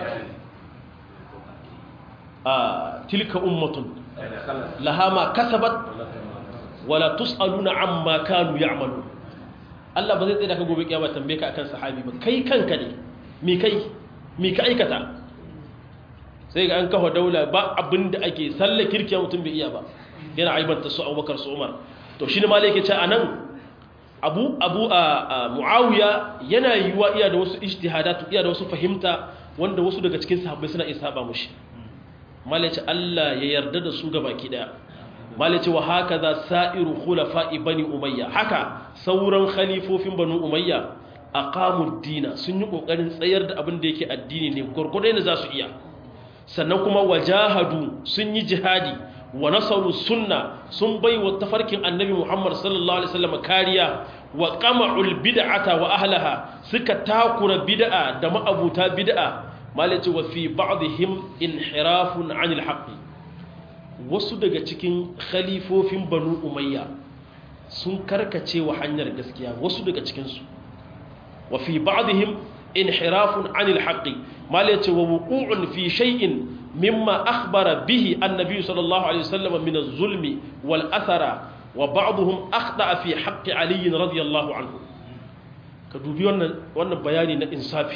a tilka ummatun laha ma kasabat wala tus'aluna amma kanu ya'malu Allah ba zai tsaye da ka gobe kiyama tambaye ka akan sahabi ba kai kanka ne mi kai mi ka aikata sai ga an kawo daula ba abinda ake sallar kirkiya mutum bai iya ba yana aibanta su Abubakar su Umar to shine ma yake ce anan Abu Abu Muawiya yana yiwa iya da wasu ijtihadatu iya da wasu fahimta wanda wasu daga cikin sahabbai suna isa ba mushi malaci Allah ya yarda da su gabaki daya malaci wa haka za sa'iru khulafa'i bani umayya haka sauran khalifofin banu umayya aqamud dina sun yi kokarin tsayar da abin da yake addini ne gurgurde ne za su iya sannan kuma wajahadu sun yi jihadi wa nasaru sunna sun bai wa tafarkin annabi Muhammad sallallahu alaihi wasallam kariya wa qama'ul bid'ata wa ahlaha suka takura bid'a da ma'abuta bid'a malaci wa fi ba'dihim inhirafun 'anil haqqi wasu daga cikin khalifofin banu umayya sun karkace wa hanyar gaskiya wasu daga cikinsu wa fi ba'dihim inhirafun 'anil haqqi malaci wa wuqu'un fi shay'in mimma akhbara bihi annabi sallallahu alaihi wasallam min az-zulmi wal athara wa ba'dhum akhta'a fi haqqi ali radiyallahu anhu ka dubi wannan wannan bayani na insafi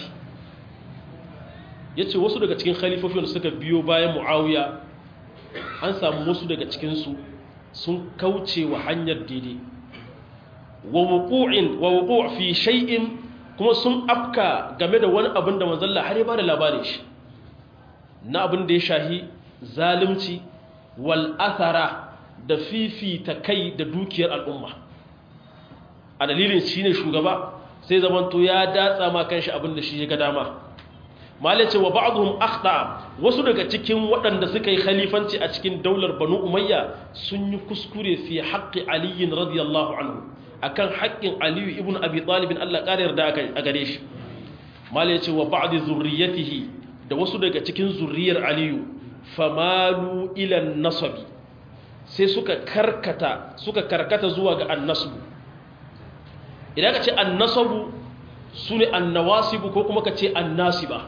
yace wasu daga cikin khalifofin da suka biyo bayan muawiya an samu wasu daga cikinsu sun kauce wa hanyar daidai wa wuqu'in wa wuqu' fi shay'in kuma sun afka game da wani abin da manzalla har ya bada labarin shi na abin da ya shahi zalunci wal athara da fifita kai da dukiyar al'umma a dalilin shine shugaba sai zamanto ya datsa ma kanshi abin da shi ya ga dama malace wa ba'dhum akhta wasu daga cikin waɗanda suka yi khalifanci a cikin daular banu umayya sun yi kuskure fi haqqi ali radiyallahu anhu akan haƙƙin ali ibn abi talib Allah ƙara yarda a gare shi malace wa ba'd zurriyatihi da wasu daga cikin zurriyar ali famalu ila nasabi sai suka karkata suka karkata zuwa ga annasbu idan ka ce annasabu sune annawasibu ko kuma ka ce annasiba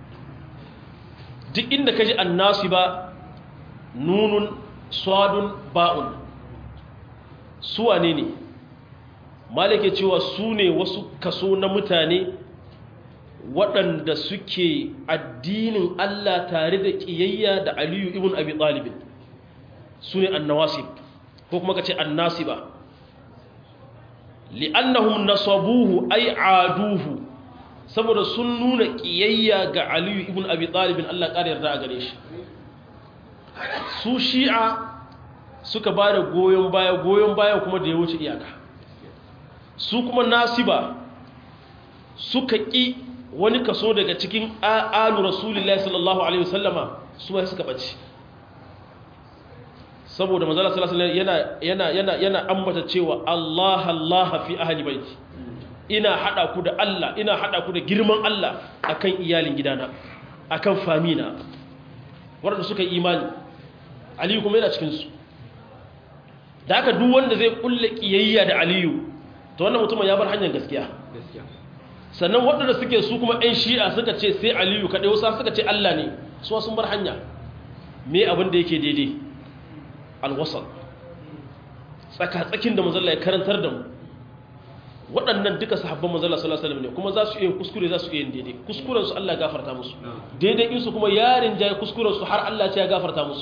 duk inda ka ji annasi ba nunun swadun ba'un suwa ne ne malake cewa su ne wasu kaso na mutane waɗanda suke addinin Allah tare da ƙiyayya da aliyu ibn abi ɗalibin su ne annawasib ko kuma ka ce annasi ba li'annahum nasabuhu ay aduhu saboda sun nuna kiyayya ga aliyu ibn abi talib Allah ƙara yarda a gare shi su shi'a suka ba da goyon baya goyon baya kuma da ya wuce iyaka su kuma nasiba suka ƙi wani kaso daga cikin alu rasulullahi sallallahu alaihi wasallama su ma suka ɓace saboda manzala sallallahu alaihi yana yana yana yana ambata cewa Allah Allah fi ahli baiti ina hada ku da Allah ina hada ku da girman Allah akan iyalin gidana akan famina wanda suka yi imani Aliyu kuma yana cikin su da haka duk wanda zai kulle kiyayya da Aliyu to wannan mutumin ya bar hanyar gaskiya sannan waɗanda suke su kuma ɗan shi'a suka ce sai Aliyu kaɗai wasu suka ce Allah ne su sun bar hanya me abin da yake daidai alwasal tsaka-tsakin da mazalla ya karantar da mu waɗannan duka sahabban mazalla sallallahu alaihi ne kuma za su iya kuskure za su iya yin daidai kuskuren su Allah gafarta musu daidai in su kuma yarin jaye kuskuren su har Allah ya gafarta musu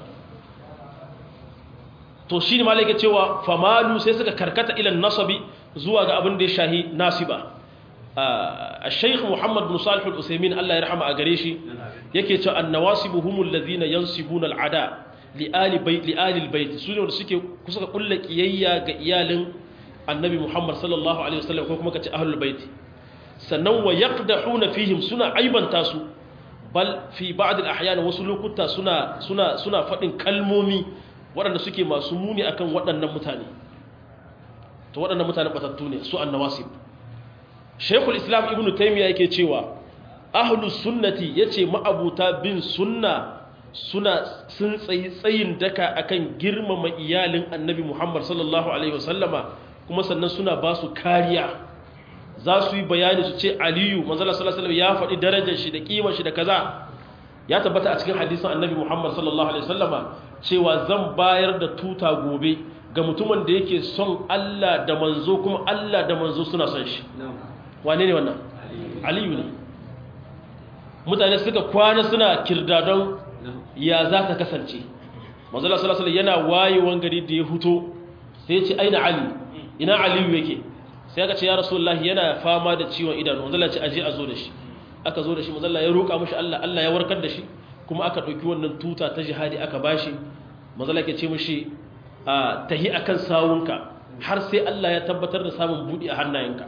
to shine malaka cewa famalu sai suka karkata ilan nasabi zuwa ga abin da ya shahi nasiba الشيخ محمد بن صالح الأسيمين الله يرحمه أغريشي يكي تو النواسب هم الذين ينصبون العداء لآل بيت لآل البيت سوني wanda suke kusa kulla kiyayya ga iyalin annabi Muhammad sallallahu alaihi wasallam ko kuma kace ahlul bait sannan wa yaqdahuna fihim suna aibanta su bal fi ba'd al-ahyan wasu lokuta suna suna suna fadin kalmomi waɗanda suke masu muni akan waɗannan mutane to waɗannan mutane batattu ne su annawasib Sheikhul Islam Ibn Taymiyyah yake cewa ahlus sunnati yace ma'abuta bin sunna suna sun tsayi tsayin daka akan girmama iyalin Annabi Muhammad sallallahu alaihi wasallama kuma sannan suna ba su kariya za su yi bayani su ce Aliyu manzo sallallahu alaihi ya faɗi darajar shi da kimar shi da kaza ya tabbata a cikin hadisin Annabi Muhammad sallallahu alaihi wasallama cewa zan bayar da tuta gobe ga mutumin da yake son Allah da manzo kuma Allah da manzo suna son shi wane ne wannan aliyu ne mutane suka kwana suna kirdadon ya za ta kasance manzala salasala yana wayewan gari da ya huto sai ya ce aina ali ina aliyu yake sai aka ce ya rasulullahi yana fama da ciwon idanu manzala ce aje a zo da shi aka zo da shi manzala ya roƙa mashi Allah Allah ya warkar da shi kuma aka ɗauki wannan tuta ta jihadi aka bashi manzala ke ce mashi tahi akan sawunka har sai Allah ya tabbatar da samun buɗi a hannayenka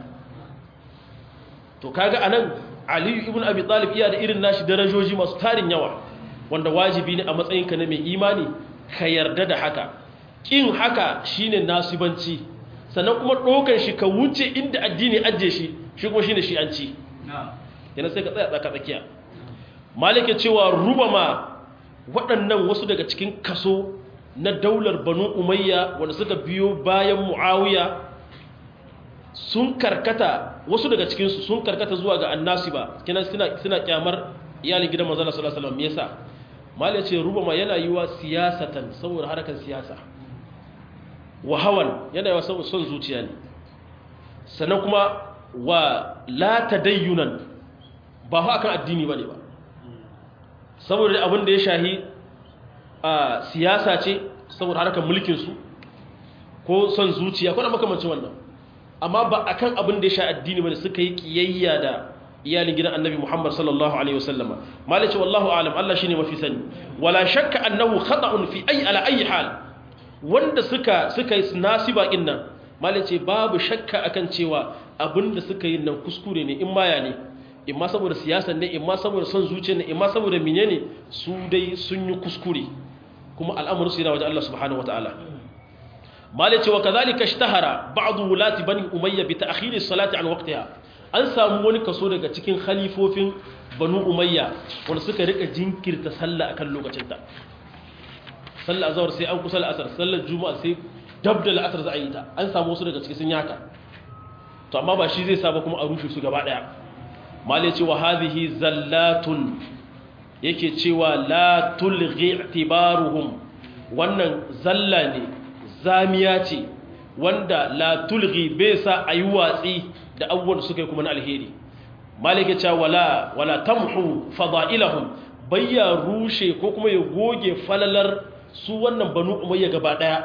to kaga anan aliyu ibn abi talib iya da irin nashi darajoji masu tarin yawa wanda wajibi ne a matsayinka na mai imani ka yarda da haka kin haka shine nasibanci sannan kuma ɗaukar shi ka wuce inda addini ajiye shi shi kuma shine shi'anci yana sai ka tsaya tsaka tsakiya malike cewa rubama waɗannan wasu daga cikin kaso na daular banu umayya wanda suka biyo bayan muawiya sun karkata wasu daga cikinsu sun karkata zuwa ga annasi ba kina suna suna kyamar iyalin gidan manzon sallallahu alaihi wasallam me yasa mal ya ce rubama yana yiwa siyasatan saboda harkar siyasa wa hawan yana yiwa saboda son zuciya ne sannan kuma wa la tadayyunan ba fa akan addini bane ba saboda abin da ya shahi a siyasa ce saboda harkar mulkin su ko son zuciya ko da makamancin wannan amma ba akan abin da ya sha addini bane suka yi kiyayya da iyalin gidan annabi Muhammad sallallahu alaihi wasallama malaci wallahu a'lam Allah shine mafi sani wala shakka annahu khata'un fi ay ala ayi hal wanda suka suka yi nasiba din nan malaci babu shakka akan cewa abinda suka yi nan kuskure ne in maya ne in ma saboda siyasa ne in ma saboda son zuciya ne in ma saboda menene su dai sun yi kuskure kuma al'amarin su yana wajen Allah subhanahu wataala malai cewa kazalika ishtahara ba'du wulati bani umayya bi ta'khir as-salati an waqtiha an samu wani kaso daga cikin khalifofin banu umayya wanda suka rika jinkirta sallah akan lokacin ta sallar azhar sai an kusa al-asr sallar juma'a sai dab da al-asr za a yi ta an samu wasu daga cikin sun yaka to amma ba shi zai sa ba kuma a rushe su gaba daya malai cewa hadhihi zallatun yake cewa la tulghi i'tibaruhum wannan zalla ne zamiya ce wanda la tulghi bai sa a yi watsi da abubuwan da suka yi kuma na alheri malike cewa wala wala tamhu fada'ilahum bayya rushe ko kuma ya goge falalar su wannan banu umayya gaba daya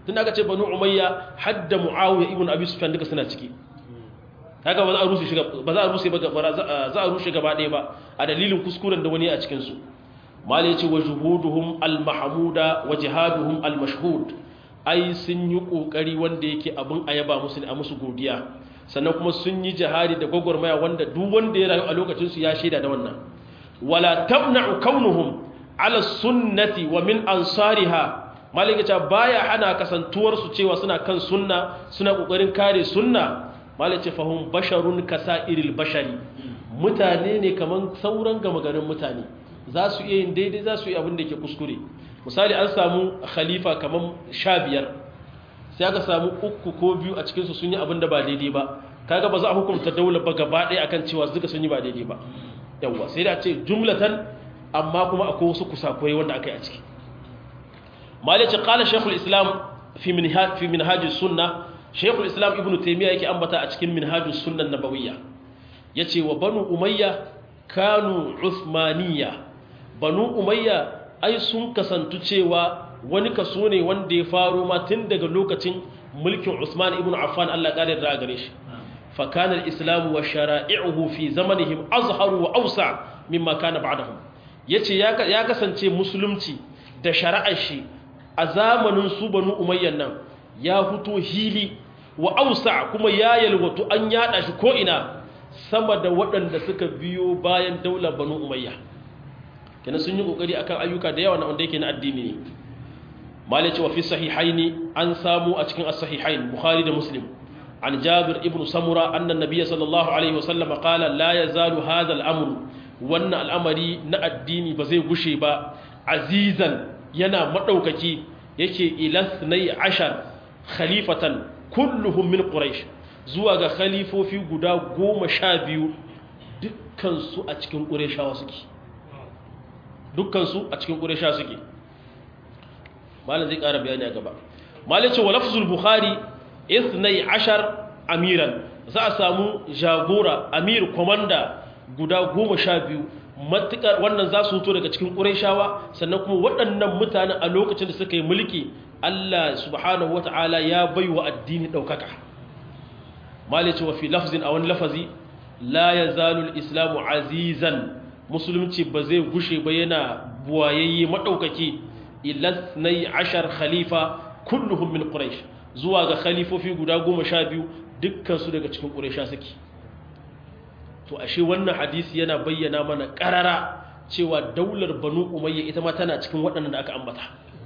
tun aka ce banu umayya hadda muawiya ibn abi sufyan duka suna ciki haka ba za a rushe shi ba za a rushe ba za a rushe gaba ɗaya ba a dalilin kuskuren da wani a cikin su mal yace wa juhuduhum al mahmuda wa jihaduhum al mashhud ai sun yi kokari wanda yake abin ayaba musu a musu godiya sannan kuma sun yi jihadi da gwagwarmaya wanda duk wanda ya rayu a lokacin su ya shaida da wannan wala tamna'u kaunuhum ala sunnati wa min ansariha malika ce baya hana kasantuwar su cewa suna kan sunna suna kokarin kare sunna malika ce fahum basharun kasairil bashari mutane ne kaman sauran gama garin mutane za su iya yin daidai za su yi abin da ke kuskure misali an samu khalifa kaman sha biyar sai aka samu uku ko biyu a cikinsu sun yi abin da ba daidai ba kaga ba za a hukunta daular ba gaba ɗaya akan cewa duka sun yi ba daidai ba yawwa sai da ce jumlatan amma kuma akwai wasu kusakurai wanda aka yi a ciki malice qala shaykhul islam fi minhaj fi minhaj sunna shaykhul islam ibnu taymiya yake ambata a cikin minhajus sunna nabawiyya yace wa banu umayya kanu uthmaniyya banu umayya ai sun kasantu cewa wani kaso ne wanda ya faro ma tun daga lokacin mulkin Usman ibn Affan Allah kare da gare shi fa kana al-islam wa shara'i'uhu fi zamanihim azharu wa awsa mimma kana ba'dahum yace ya kasance musulunci da shari'ar shi a zamanin su banu umayyan nan ya fito hili wa awsa kuma ya yalwatu an yada shi ko ina sama da waɗanda suka biyo bayan daular banu umayya kenan sun yi kokari akan ayyuka da yawa na wanda yake na addini ne malai cewa fi sahihaini an samu a cikin as-sahihain bukhari da muslim an jabir ibn samura annan nabiyyi sallallahu alaihi wasallam qala la yazalu hadha al-amr wannan al'amari na addini ba zai gushe ba azizan yana madaukaki yake ilasnai ashar khalifatan kulluhum min quraish zuwa ga khalifofi guda goma sha biyu dukkansu a cikin ƙureshawa suke dukkansu a cikin ƙureshawa suke malin zai ƙara bayani a gaba malin ce wa lafzul bukhari isnai ashar amiran za a samu jagora amir komanda guda goma sha biyu matuƙar wannan za su fito daga cikin ƙureshawa sannan kuma waɗannan mutanen a lokacin da suka yi mulki allah subhanahu wata'ala ya bai wa addini ɗaukaka malin ce wa fi lafzin a wani lafazi la ya zalul islamu azizan musulunci ba zai gushe ba yana buwayayye maɗaukaki ilasnai ashar khalifa kulluhum min quraish zuwa ga khalifofi guda goma sha biyu dukkansu daga cikin quraisha suke to ashe wannan hadisi yana bayyana mana ƙarara cewa daular banu umayya ita ma tana cikin waɗannan da aka ambata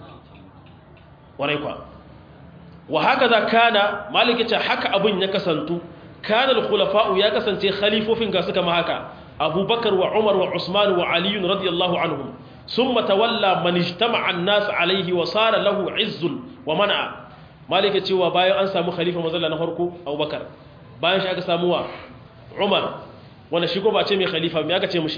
warai kwa wa haka za kana maliki haka abin ya kasantu كان الخلفاء يا كسانتي خليفوفين ga suka ma haka Abubakar wa Umar wa Usman wa Ali radiyallahu anhum thumma tawalla man ijtama'a an-nas alayhi wa sara lahu 'izzun wa man'a malika cewa bayan an samu khalifa mazalla na farko Abubakar bayan shi aka samu wa Umar wanda shi ko ba ce mai khalifa me aka ce mishi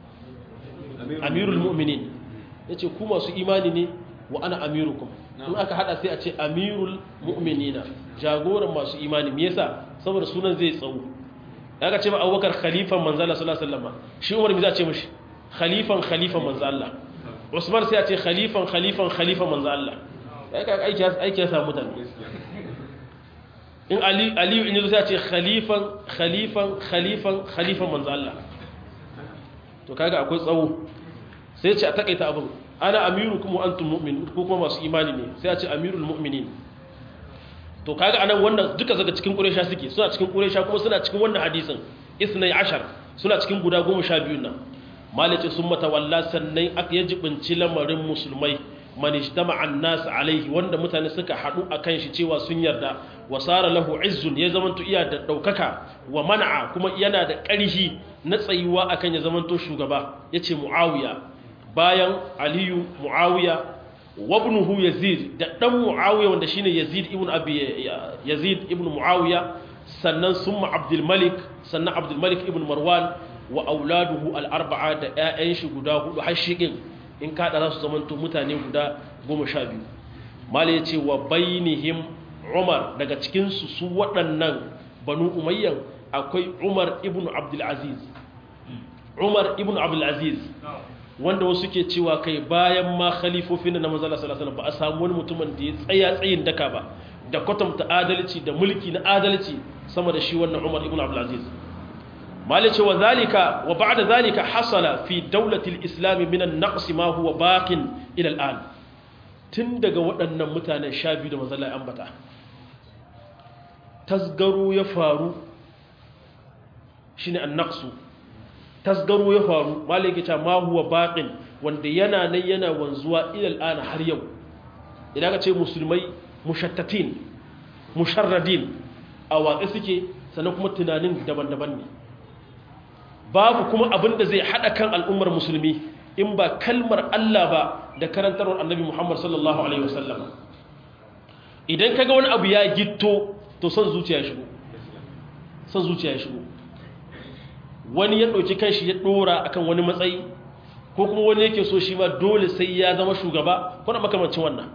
Amirul Mu'minin yace ku masu imani ne wa ana amirukum in aka hada sai a ce Amirul Mu'minina jagoran masu imani me yasa saboda sunan zai tsawo aka ce ba abubakar khalifan manzala sallallahu alaihi wasallam shi umar me za ce mishi khalifan khalifan manzo Allah usman sai a ce khalifan khalifan khalifan manzo Allah kai ka aiki aiki ya samu mutane in ali ali in yazo sai a ce khalifan khalifan khalifan khalifan manzo Allah to kaga akwai tsawo sai ya ce a takaita abin ana amirukum wa antum mu'minun ko kuma masu imani ne sai a ce amirul mu'minin to kaga anan wannan duka daga cikin quraysha suke suna cikin quraysha kuma suna cikin wannan hadisin isnai ashar suna cikin guda 12 nan malice sun matawalla sannan aka yajibinci lamarin musulmai man ijtama'a an-nas alaihi wanda mutane suka hadu akan shi cewa sun yarda wa sara lahu izzun ya zamanto iya da daukaka wa man'a kuma yana da ƙarfi na tsayuwa akan ya zamanto shugaba yace muawiya bayan aliyu muawiya wabnuhu yazid da dan muawiya wanda shine yazid ibn abi yazid ibn muawiya sannan summa abdul malik sannan abdul malik ibn marwan wa auladuhu al arba'a da ƴaƴan shi guda hudu har shigin in ka da su zamanto mutane guda 12 mali yace wa bainihim umar daga cikin su su waɗannan banu umayyan akwai umar ibn abdul aziz umar ibn abdul aziz wanda wasu ke cewa kai bayan ma khalifofin na manzala sallallahu alaihi ba a samu wani mutumin da ya tsaya tsayin daka ba da kwatanta adalci da mulki na adalci sama da shi wannan Umar ibn Abdul Aziz malice wa zalika wa ba'da zalika hasala fi dawlati al-islam min an-naqs ma huwa baqin ila al-an tun daga waɗannan mutanen sha biyu da manzala ambata tasgaro ya faru shine an-naqsu tasgaro ya faru malaki ta ma huwa baqin wanda yana nan yana wanzuwa ilal ana har yau idan ka ce musulmai mushattatin musharradin a waƙe suke sannan kuma tunanin daban-daban ne babu kuma abin da zai haɗa kan al'ummar musulmi in ba kalmar Allah ba da karantarwar annabi Muhammad sallallahu alaihi wasallam idan kaga wani abu ya gitto to son zuciya shigo son zuciya ya shigo wani ya ɗauki kanshi ya ɗora akan wani matsayi ko kuma wani yake so shi ma dole sai ya zama shugaba kuna makamancin wannan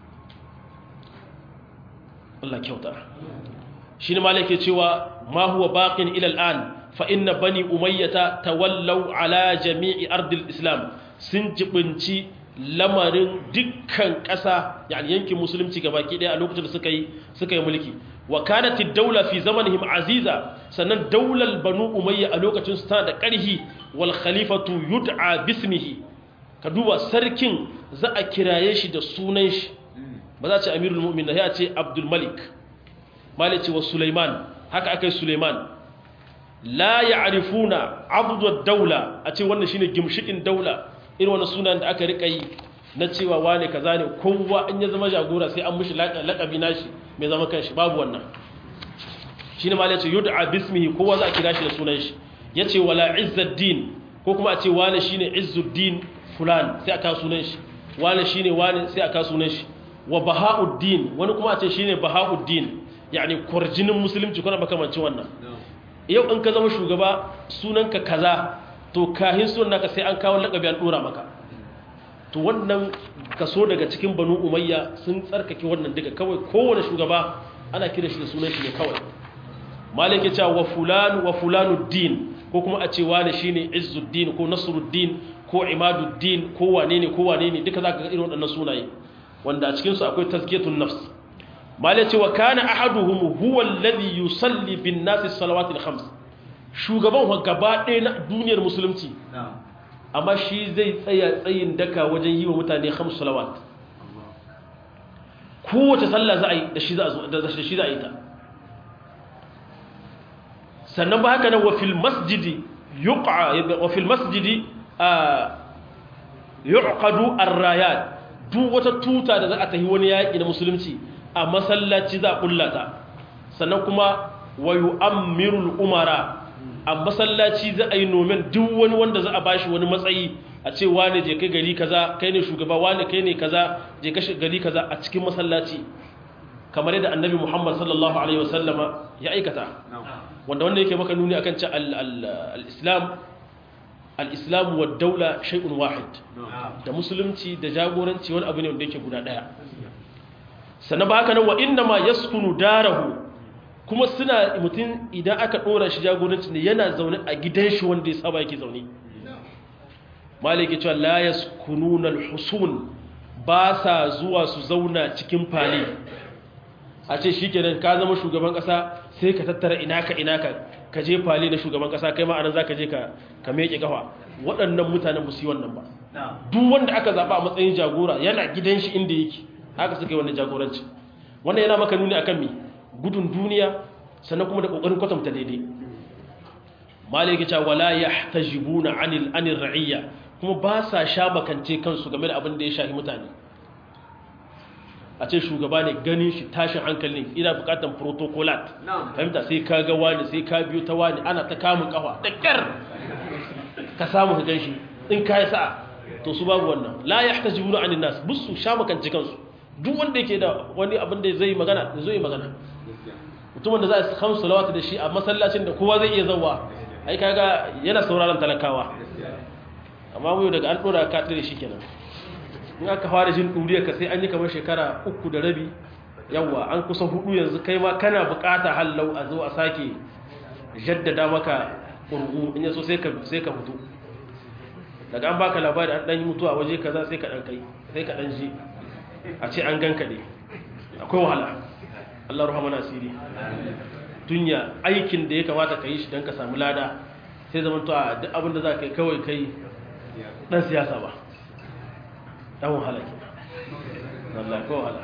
Allah kyauta shi ne malake cewa ma huwa baqin ila al'an fa inna bani umayyata tawallaw ala jami'i ardil islam sun jibinci lamarin dukkan ƙasa yani yankin musulunci gabaki ɗaya a lokacin da suka yi suka yi mulki wa kanat ad-dawla fi zamanihim aziza sannan daular banu umayya a lokacin su tana da ƙarhi wal khalifatu yud'a bismihi ka duba sarkin za a kiraye shi da sunan shi ba za a ce amirul mu'minin ya ce abdul malik malik wa sulaiman haka akai sulaiman la ya'rifuna abdu ad-dawla a ce wannan shine gimshikin daula irin wannan sunan da aka rika yi na cewa wane kaza ne kowa in ya zama jagora sai an mishi laƙabi nashi mai zama kanshi babu wannan shine ma yace yud'a bismihi kowa za a kira shi da sunan shi yace wala izzuddin ko kuma a ce wane shine izzuddin fulan sai aka sunan shi wane shine wane sai aka sunan shi wa bahauddin wani kuma a ce shine bahauddin yani kurjinin musulunci kuna makamancin wannan yau in ka zama shugaba sunanka kaza to kahin sunan naka sai an kawo lakabi an dora maka to wannan kaso daga cikin banu umayya sun tsarkake wannan duka kawai kowane shugaba ana kira shi da sunan shi ne kawai malik ya ce wa fulan wa fulanuddin ko kuma a ce wani shine izzuddin ko nasruddin ko imaduddin ko wane ne ko wane ne duka zaka ga irin waɗannan sunaye wanda a cikin su akwai tazkiyatun nafs malik ya ce wa kana ahaduhum huwa alladhi yusalli bin nas as-salawat al-khams shugaban wa gaba ɗaya na duniyar musulunci amma shi zai tsaya tsayin daka wajen yi wa mutane hamsu salawat kowace sallah za a yi da shi za a yi ta sannan ba haka nan wafil masjidi wafil masjidi yuqadu ar-rayat duk wata tuta da za a tafi wani yaƙi na musulunci a masallaci za a kullata sannan kuma wa yu'ammirul umara a masallaci za a yi nomen duk wani wanda za a bashi wani matsayi a ce wane je kai gari kaza kai ne shugaba wane kai ne kaza je kai gari kaza a cikin masallaci kamar yadda annabi Muhammad sallallahu alaihi wasallama ya aikata wanda wanda yake maka nuni akan ce al-islam al-islam wa daula shay'un wahid da musulunci da jagoranci wani abu ne wanda yake guda daya sannan ba haka nan wa inna ma yaskunu darahu kuma suna mutum idan aka ɗora shi jagoranci ne yana zaune a gidan shi wanda ya saba yake zaune maliki cewa la yaskununa alhusun ba sa zuwa su zauna cikin fali a ce shikenan ka zama shugaban kasa sai ka tattara inaka inaka ka je fali na shugaban kasa kai ma anan zaka je ka ka meke kafa waɗannan mutanen ba su yi wannan ba duk wanda aka zaba a matsayin jagora yana gidan shi inda yake haka suka yi wannan jagoranci wannan yana maka nuni akan me gudun duniya sannan kuma da kokarin kwatanta daidai maliki ta wala yahtajibuna anil anir ra'iyya kuma ba sa sha makance kansu game da abin da ya shafi mutane a ce shugaba ne ganin shi tashin hankali ne ina bukatan protocolat fahimta sai ka ga wani sai ka biyo ta wani ana ta kamun kafa da kyar ka samu ka gan shi in ka yi sa'a to su babu wannan la yahtajibuna anil nas busu sha makance kansu duk wanda yake da wani abin da zai magana da zai magana mutumin da za a kamsu salawata da shi a masallacin da kowa zai iya zauwa ai kaga yana sauraron talakawa amma mu daga an dora ka tsire shi kenan in aka fara jin duriyar ka sai an yi kamar shekara uku da rabi yawa an kusa hudu yanzu kai ma kana bukata hallau a zo a sake jaddada maka ƙurgu in yaso sai ka sai ka fito daga an baka labari an dan yi mutuwa waje kaza sai ka dan kai sai ka dan ji a ce an ganka ne akwai wahala Allah rahama nasiri dunya aikin da ya kamata ka yi shi don ka samu lada sai zama to a duk abin da za ka yi kawai kai dan siyasa ba dan wahala ke wallahi ko wahala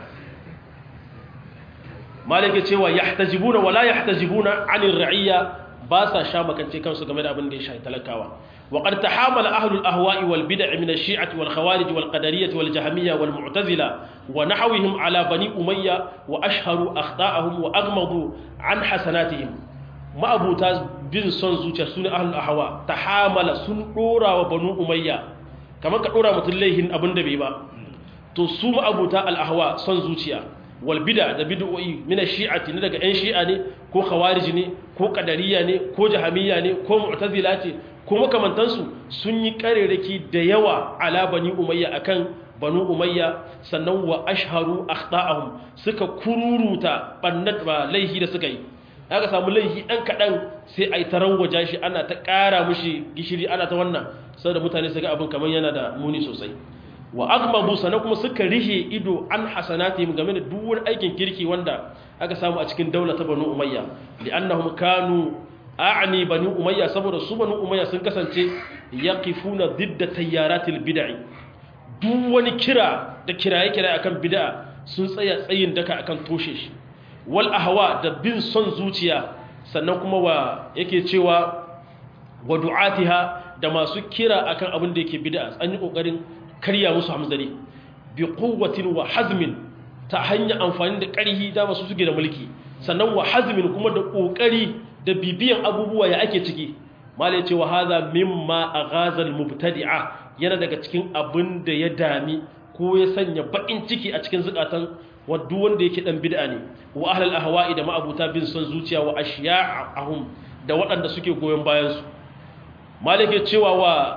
malike cewa yahtajibuna wala yahtajibuna anir ra'iyya ba sa sha makance kansu game da abin da ya shafi talakawa wa qad tahamala ahlul ahwa'i wal bid'i min ash-shi'ati wal khawarij wal qadariyyah wal jahmiyya wal mu'tazila wa nahwihim ala bani umayya wa ashharu akhta'ahum wa aghmadu an hasanatihim ma'abuta bin son zuciya sune ahlul ahwa tahamala sun dora wa banu umayya kamar ka dora mutun laihin abin da bai ba to su ma'abuta al ahwa son zuciya walbida da bid'o'i min ash-shi'ati ne daga ƴan shi'a ne ko khawarij ne ko qadariyya ne ko jahamiyya ne ko mu'tazila ce ko makamantan su sun yi kareraki da yawa ala bani umayya akan banu umayya sannan wa ashharu akhta'ahum suka kururuta bannat ba laihi da suka yi aka samu laihi dan kadan sai ai tarawwaja shi ana ta ƙara mushi gishiri ana ta wannan saboda mutane su ga abin kamar yana da muni sosai wa agmabu sana kuma suka rihe ido an hasanatihim game da duk wani aikin kirki wanda aka samu a cikin daula ta banu umayya li'annahum kanu a'ni bani umayya saboda su banu umayya sun kasance yaqifuna didda tayyaratil bid'i duk wani kira da kiraye kiraye akan bid'a sun tsaya tsayin daka akan toshe shi wal ahwa da bin son zuciya sannan kuma wa yake cewa wa du'atiha da masu kira akan abin da yake bid'a an yi kokarin karya musu hamzari bi quwwatin wa hazmin ta hanyar amfani da ƙarhi da masu suke da mulki sannan wa hazmin kuma da kokari da bibiyan abubuwa ya ake ciki mala yace wa hadha mimma aghazal mubtadi'a yana daga cikin abin da ya dami ko ya sanya bakin ciki a cikin zukatan waddu wanda yake dan bid'a ne wa ahlul ahwa'i da ma'abuta bin son zuciya wa ashiya'ahum da waɗanda suke goyon bayan su malike cewa wa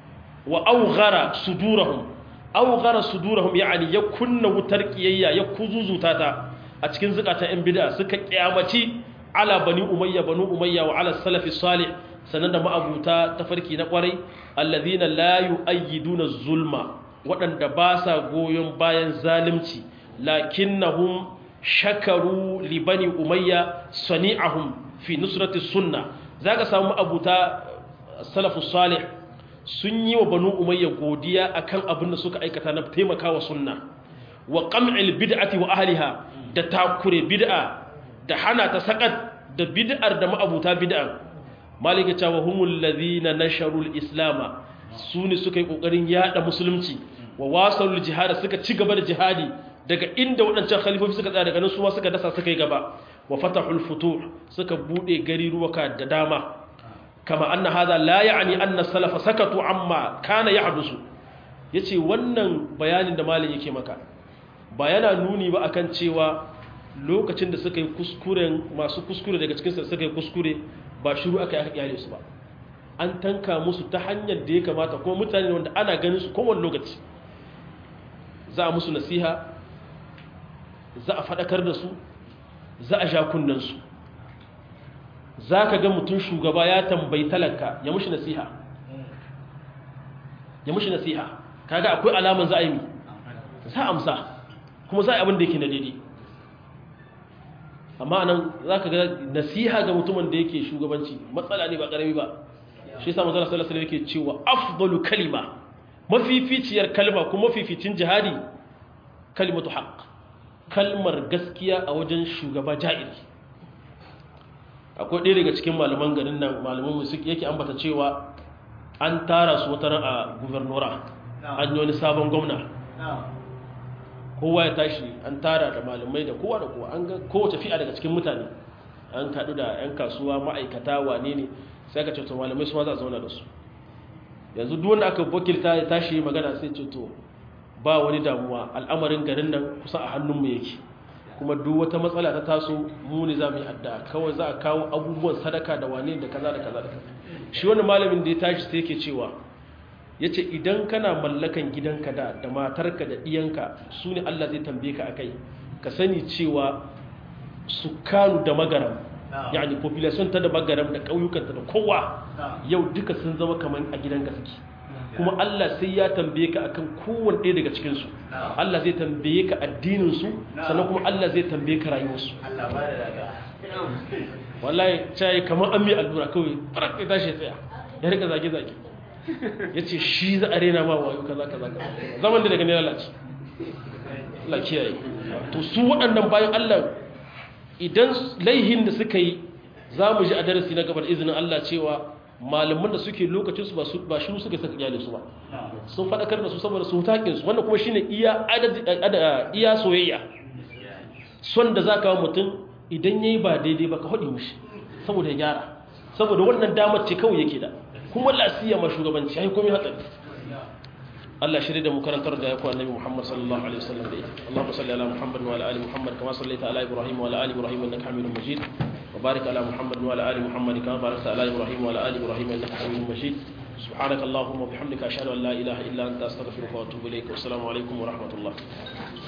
wa aughara sudurahum aughara sudurahum yani ya kunna wutar kiyayya ya kuzuzuta ta a cikin zukatan yan bid'a suka kiyamaci ala bani umayya banu umayya wa ala salafi salih sanan da ma'abuta tafarki na kwarai alladhina la yu'ayyiduna zulma waɗanda ba sa goyon bayan zalunci lakinnahum shakaru li bani umayya sani'ahum fi nusrati sunna zaka samu abuta salafus salih sun yi wa banu umayya godiya akan abin da suka aikata na taimakawa sunna wa qam'il bid'ati wa ahliha da takure bid'a da hana ta sakat da bid'ar da ma'abuta bid'a malika cewa humul ladhina nasharu al-islam sune suka yi kokarin yada musulunci wa wasalul jihad suka ci gaba da jihadi daga inda waɗancan khalifofi suka tsaya daga nan su ma suka dasa suka yi gaba wa fatahul futuh suka bude gari ruwaka da dama kama anna hadha la ya'ni anna salafa sakatu amma kana yahdusu yace wannan bayanin da malin yake maka ba yana nuni ba akan cewa lokacin da suka yi kuskuren masu kuskure daga cikin suka yi kuskure ba shiru aka yi iyale su ba an tanka musu ta hanyar da ya kamata kuma mutane wanda ana ganin su kowane lokaci za a musu nasiha za a faɗakar da su za a sha kunnansu za ka ga mutum shugaba ya tambayi talaka ya mushi nasiha ya mushi nasiha kaga akwai alaman za a yi mi za a amsa kuma za a yi abin da yake na daidai amma nan za ka ga nasiha ga mutumin da yake shugabanci matsala ne ba ƙarami ba shi sa mazala sallallahu alaihi yake cewa afdalu kalima mafificiyar kalma kuma mafificin jihadi kalimatu haqq kalmar gaskiya a wajen shugaba ja'iri akwai ɗaya daga cikin malaman garin nan malaman musu yake ambata cewa an tara su wata a gubernora an yi wani sabon gwamna kowa ya tashi an tara da malamai da kowa da kowa an ga kowace fi'a daga cikin mutane an kaɗu da 'yan kasuwa ma'aikata wane ne sai ka ceto malamai su ma za a zauna da su yanzu duk wanda aka wakilta ya tashi magana sai ceto ba wani damuwa al'amarin garin nan kusa a hannunmu yake kuma duk wata matsala ta taso mu ne za mu yi addu'a kawai za a kawo abubuwan sadaka da wane da kaza da kaza da kaza shi wani malamin da ya tashi sai yake cewa ya ce idan kana mallakan gidanka da da matarka da ɗiyanka su ne Allah zai tambaye ka akai ka sani cewa sukanu da magaram yani population ta da magaram da ƙauyukanta da kowa yau duka sun zama kamar a gidanka suke kuma Allah sai ya tambaye ka akan kowanne ɗaya daga cikin su Allah zai tambaye ka addinin su sannan kuma Allah zai tambaye ka rayuwar su Allah ba da daga wallahi cai kamar an mai allura kawai farak ya tashi tsaya ya rika zage zage yace shi za a rena ma wayo kaza kaza zaman da daga ne lalace Allah kiyaye to su waɗannan bayan Allah idan laihin da suka yi za mu ji a darasi na gabar izinin Allah cewa malaman da suke lokacin su ba shi suka saka iyalin su ba sun faɗakar da su saboda su takin su wannan kuma shine iya iya soyayya son da zaka wa mutum idan yayi ba daidai ba ka hodi mishi saboda ya gyara saboda wannan damar ce kawai yake da kuma lasiya ma shugabanci ai komai hatsari Allah shirye da mu karantar da yaku annabi Muhammad sallallahu alaihi wasallam da ita Allahumma salli ala Muhammad wa ala ali Muhammad kama sallaita ala Ibrahim wa ala ali Ibrahim innaka Hamidum Majid wa barik ala Muhammad wa ala ali Muhammad kama barakta ala Ibrahim wa ala ali Ibrahim innaka Hamidum Majid سبحانك اللهم وبحمدك أشهد أن لا إله إلا أنت أستغفرك وأتوب إليك والسلام عليكم ورحمة الله